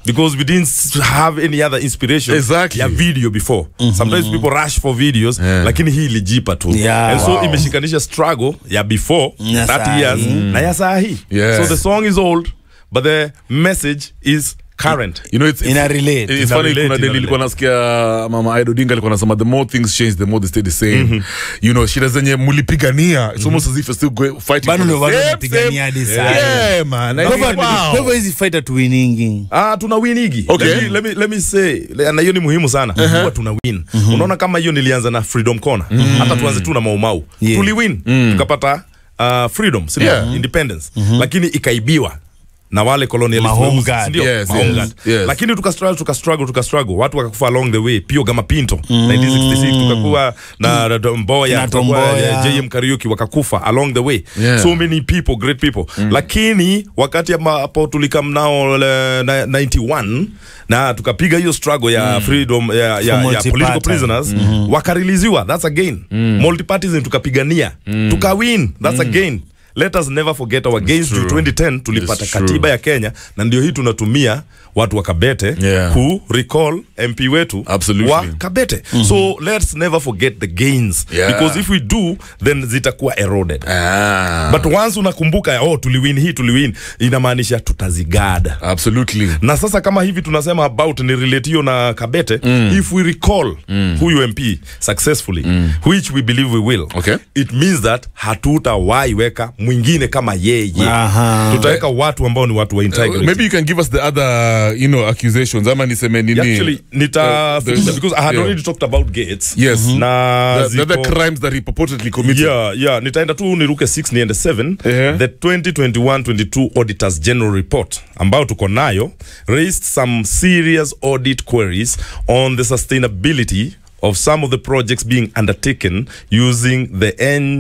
because we didn't s- have any other inspiration Exactly. ya video before sometimes people rush for videos Yeah. lakini hii ilijipa tu Yeah. and so Wow. imeshikanisha struggle ya before Ya 30 saa years hii. na ya saa hii Yeah. so the song is old but the message is current you know it's, it's Ina relate. It's Ina funny relate, kuna ina deli ilikuwa nasikia mama Aido Dinga alikuwa anasema the more things change the more they stay the same you know shida zenye mulipigania it's almost as if you're still going, fighting Bado for the ndio bado same- wanapigania same- hadi saa yeah man I Kwa think, hivyo- wow. kwa hivyo hizi fighter tuwiningi Ah, tuna win higi. Okay. Let me, let me, let me say, le- na hiyo ni muhimu sana. Huwa tuna win. Unaona kama hiyo nilianza na Freedom Corner. Hata tuanze tu na Maumau. Yeah. Tuli win. Tukapata uh, freedom, si ndio? Yeah. independence. Lakini ikaibiwa na wale colonialist Ma home weusi, guard. si ndio? Yes, Ma home yes, guard. yes. Lakini tuka struggle, tuka struggle, tuka struggle. Watu wakakufa along the way. Pio Gama Pinto 1966 tukakuwa na na Mboya, Na tukakuwa Tomboya. JM Kariuki wakakufa along the way. Yeah. So many people, great people. Lakini wakati ambapo tulikam nao le- na- 91 na tukapiga hiyo struggle ya freedom ya, ya, ya multi-party. political prisoners wakariliziwa that's again multipartism tukapigania tukawin that's again let us never forget our gains to true. 2010 tulipata It's true. katiba ya Kenya na ndio hii tunatumia watu wa Kabete Yeah. ku recall MP wetu Absolutely. wa Kabete so let's never forget the gains Yeah. because if we do then zitakuwa eroded ah, but once unakumbuka oh tuliwin hii tuliwin inamaanisha tutazigada absolutely na sasa kama hivi tunasema about ni relate hiyo na kabete if we recall huyu mp successfully which we believe we will Okay. it means that hatutawahi weka mwingine kama yeye Aha. tutaweka watu ambao ni watu wa integrity maybe you can give us the other you know accusations ama niseme nini actually nita Uh, the- because i had yeah. already talked about gates Yes. na the, the other ziko- crimes that he purportedly committed yeah, yeah. nitaenda tu niruke 6 niende 7 Ehe. the 2021-22 auditors general report ambayo tuko nayo raised some serious audit queries on the sustainability of some of the projects being undertaken using the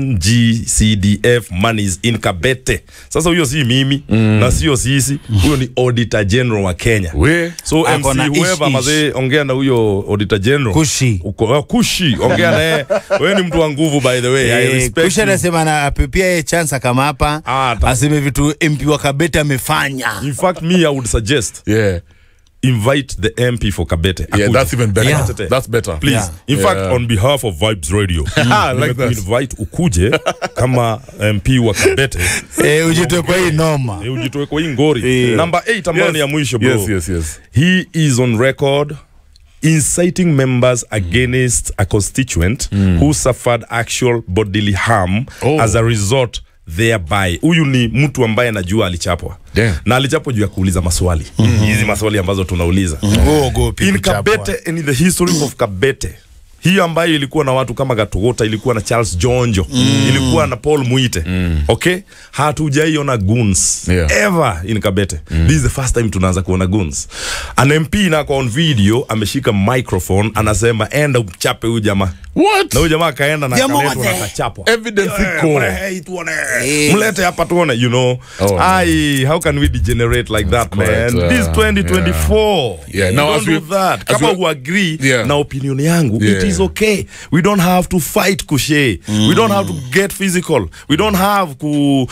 ngcdf monies in kabete sasa huyo si mimi na sio sisi huyo ni auditor general wa kenya we so Ako na mc ish, whoever ish. mazee ongea na huyo auditor general Kushi. uko uh, kushi ongea naye wewe ni mtu wa nguvu by the way I Eh, respect kusha you. anasema na apepia ye chance kama hapa Ah, ta- aseme vitu mp wa kabete amefanya in fact me i would suggest yeah invite the mp for kabete yeah Akuje. that's even better Yeah. that's better please Yeah. in Yeah. fact on behalf of vibes radio I like that. invite ukuje kama mp wa kabete eh, ujitoe kwa hii noma Eh, ujitoe kwa hii ngori number 8 ambayo Yes. ni ya mwisho bro yes yes yes he is on record inciting members against a constituent who suffered actual bodily harm Oh. as a result thereby huyu ni mtu ambaye anajua alichapwa Damn. na alichapwa juu ya kuuliza maswali hizi maswali ambazo tunauliza uogopi in kuchapwa. kabete and in the history of kabete hiyo ambayo ilikuwa na watu kama gatogota ilikuwa na charles jonjo ilikuwa na paul muite okay hatujaiona guns Yeah. ever in kabete this is the first time tunaanza kuona guns an mp nako on video ameshika microphone anasema enda uchape huyu jamaa what na huyu jamaa akaenda na Jamaa akaletwa na wote. akachapwa evidence Eh, iko mlehe, tuone. Eh. mlete hapa tuone you know Oh, ai how can we degenerate like that man correct, uh, this 2024 Yeah, You now don't as we- do that as kama we- huagree Yeah. na opinion yangu Yeah. it is okay we don't have to fight kushe we don't have to get physical we don't have ku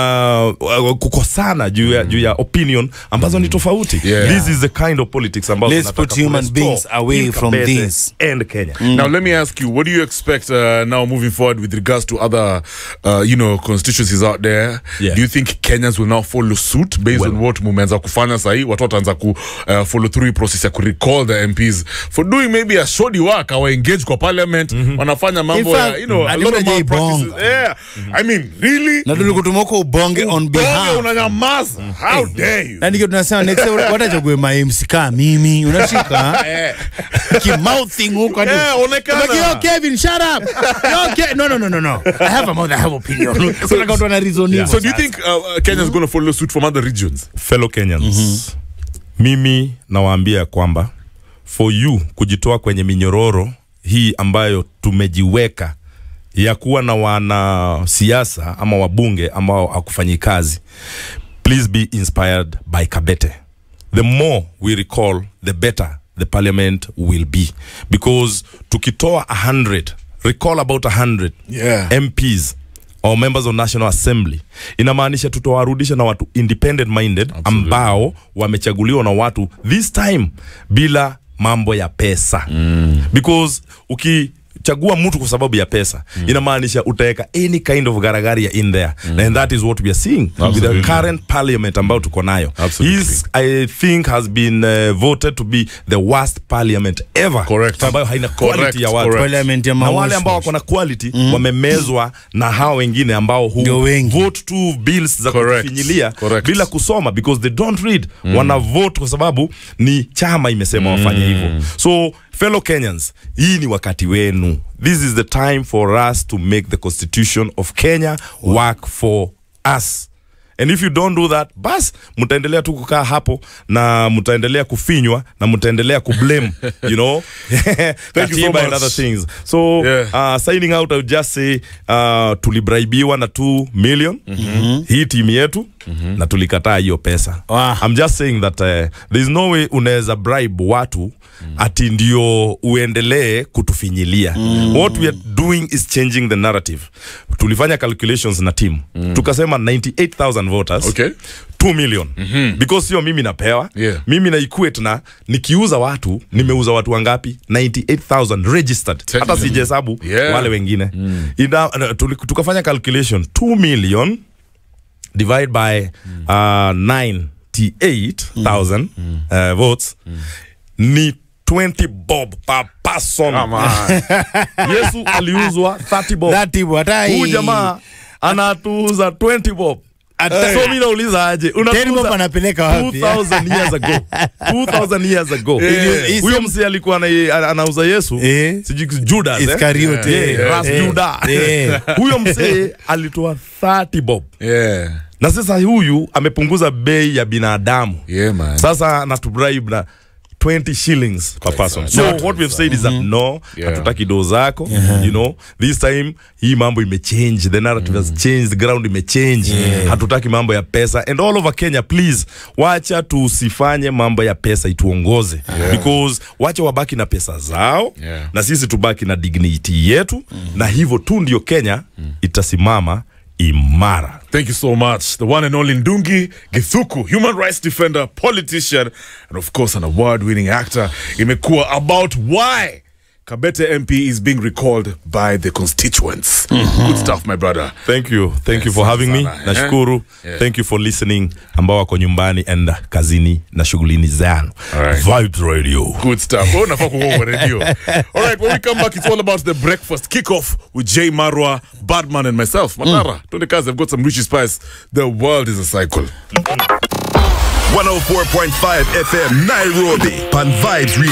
uh, kukosana juu ya, juu ya opinion ambazo ni tofauti Yeah. this is the kind of politics ambazo Let's tunataka put human kurestore beings away in from Kabete this. and Kenya Now let me ask you, what do you expect uh, now moving forward with regards to other, uh, you know, constituencies out there? Yeah. Do you think Kenyans will now follow suit based on what mumeanza kufanya sahi? Watu wataanza ku uh, follow through hii process ya ku recall the MPs for doing maybe a shoddy work or engage kwa parliament wanafanya mambo In ya, fact, you know, a hadi lot of mnajai malpractices. bonga. Yeah. I mean, really? na tulikutuma uko ubonge on Bonge behalf unanyamaza. How dare you? na ndio tunasema next time watachague mamc kaa mimi unashika kimouthing huko hadi- Eh, onekana. Like, yo, Kevin shut up yo, Ke no no no no no I have a mouth I have opinion so like watu wana reason hivyo So do you sasa. think uh, uh, Kenya's going to follow suit from other regions? fellow Kenyans mimi nawaambia kwamba for you kujitoa kwenye minyororo hii ambayo tumejiweka ya kuwa na wanasiasa ama wabunge ambao hakufanyi kazi please be inspired by kabete the more we recall the better the parliament will be because tukitoa 100 recall about 100 Yeah. mps or members of national assembly inamaanisha tutawarudisha na watu independent minded ambao wamechaguliwa na watu this time bila mambo ya pesa mm. because ukichagua mtu kwa sababu ya pesa mm. inamaanisha utaweka any kind of garagaria in there mm. and that is what we are seeing with Absolutely. the current parliament ambao tuko nayo Absolutely. His, i think has been uh, voted to be the worst parliament ever Correct. ambayo haina Correct, quality ya watu correct. Parliament ya na wale mawashi. ambao wako na quality mm. wamemezwa na hao wengine ambao hu Ndio wengi. vote tu bills za Correct. kufinyilia Correct. bila kusoma because they don't read mm. wana vote kwa sababu ni chama imesema wafanye hivyo so fellow kenyans hii ni wakati wenu this is the time for us to make the constitution of kenya work for us and if you don't do that bas mtaendelea tu kukaa hapo na mtaendelea kufinywa na mtaendelea kublame you know Thank you so katiba and much. other things so Yeah. uh, signing out I would just say uh, tulibraibiwa na 2 million mm-hmm. hii timu yetu mm-hmm. na tulikataa hiyo pesa Wow. I'm just saying that uh, there is no way unaweza bribe watu mm. ati ndio uendelee kutufinyilia mm. what we are doing is changing the narrative tulifanya calculations na team mm. tukasema 98000 voters Okay. 2 million mm-hmm. because sio mimi napewa Yeah. mimi na equate na nikiuza watu nimeuza watu wangapi 98000 registered hata Technically. sijahesabu Yeah. wale wengine mm. Ina, uh, tuli- tukafanya calculation 2 million divide by uh, 98000 uh, votes ni 20 bob per person Come on. yesu aliuzwa 30 bob That hata huyu hii- jamaa anatuuza 20 bob Ata- so mi nauliza aje Ten bob anapeleka wapi? 2000 years ago 2000 years ago Yeah. huyo msi alikuwa ana- anauza yesu Eh. sijui Judas eh? Iskariote. Yeah, Yeah. Ras Eh. Juda Eh. huyo msee alitoa 30 bob Yeah. na sasa huyu amepunguza bei ya binadamu Yeah, man. sasa natubribe na 20 shillings per person so Not what we've said is that no Yeah. hatutaki doo zako you know this time hii mambo imechange the narrative has changed the ground imechange hatutaki mambo ya pesa and all over kenya please wacha tusifanye mambo ya pesa ituongoze because wacha wabaki na pesa zao Yeah. na sisi tubaki na dignity yetu na hivyo tu ndio kenya itasimama imara Thank you so much. The one and only Ndungi Githuku, human rights defender, politician, and of course an award-winning actor. Imekuwa about why Kabete MP is being recalled by the constituents. Good stuff, my brother. thank you thank you for Asante having me sana, eh? nashukuru Yeah. thank you for listening ambao wako nyumbani and kazini na shughulini zanu Alright. vibes radio Good stuff. Oh, nafaa kuwa kwa radio. All right, when we come back, it's all about the breakfast kickoff with Jay Marwa, Badman, and myself. Matara, Tony Kaz, I've got some Richie Spice. The world is a cycle. 104.5 FM Nairobi. Pan Vibes Radio.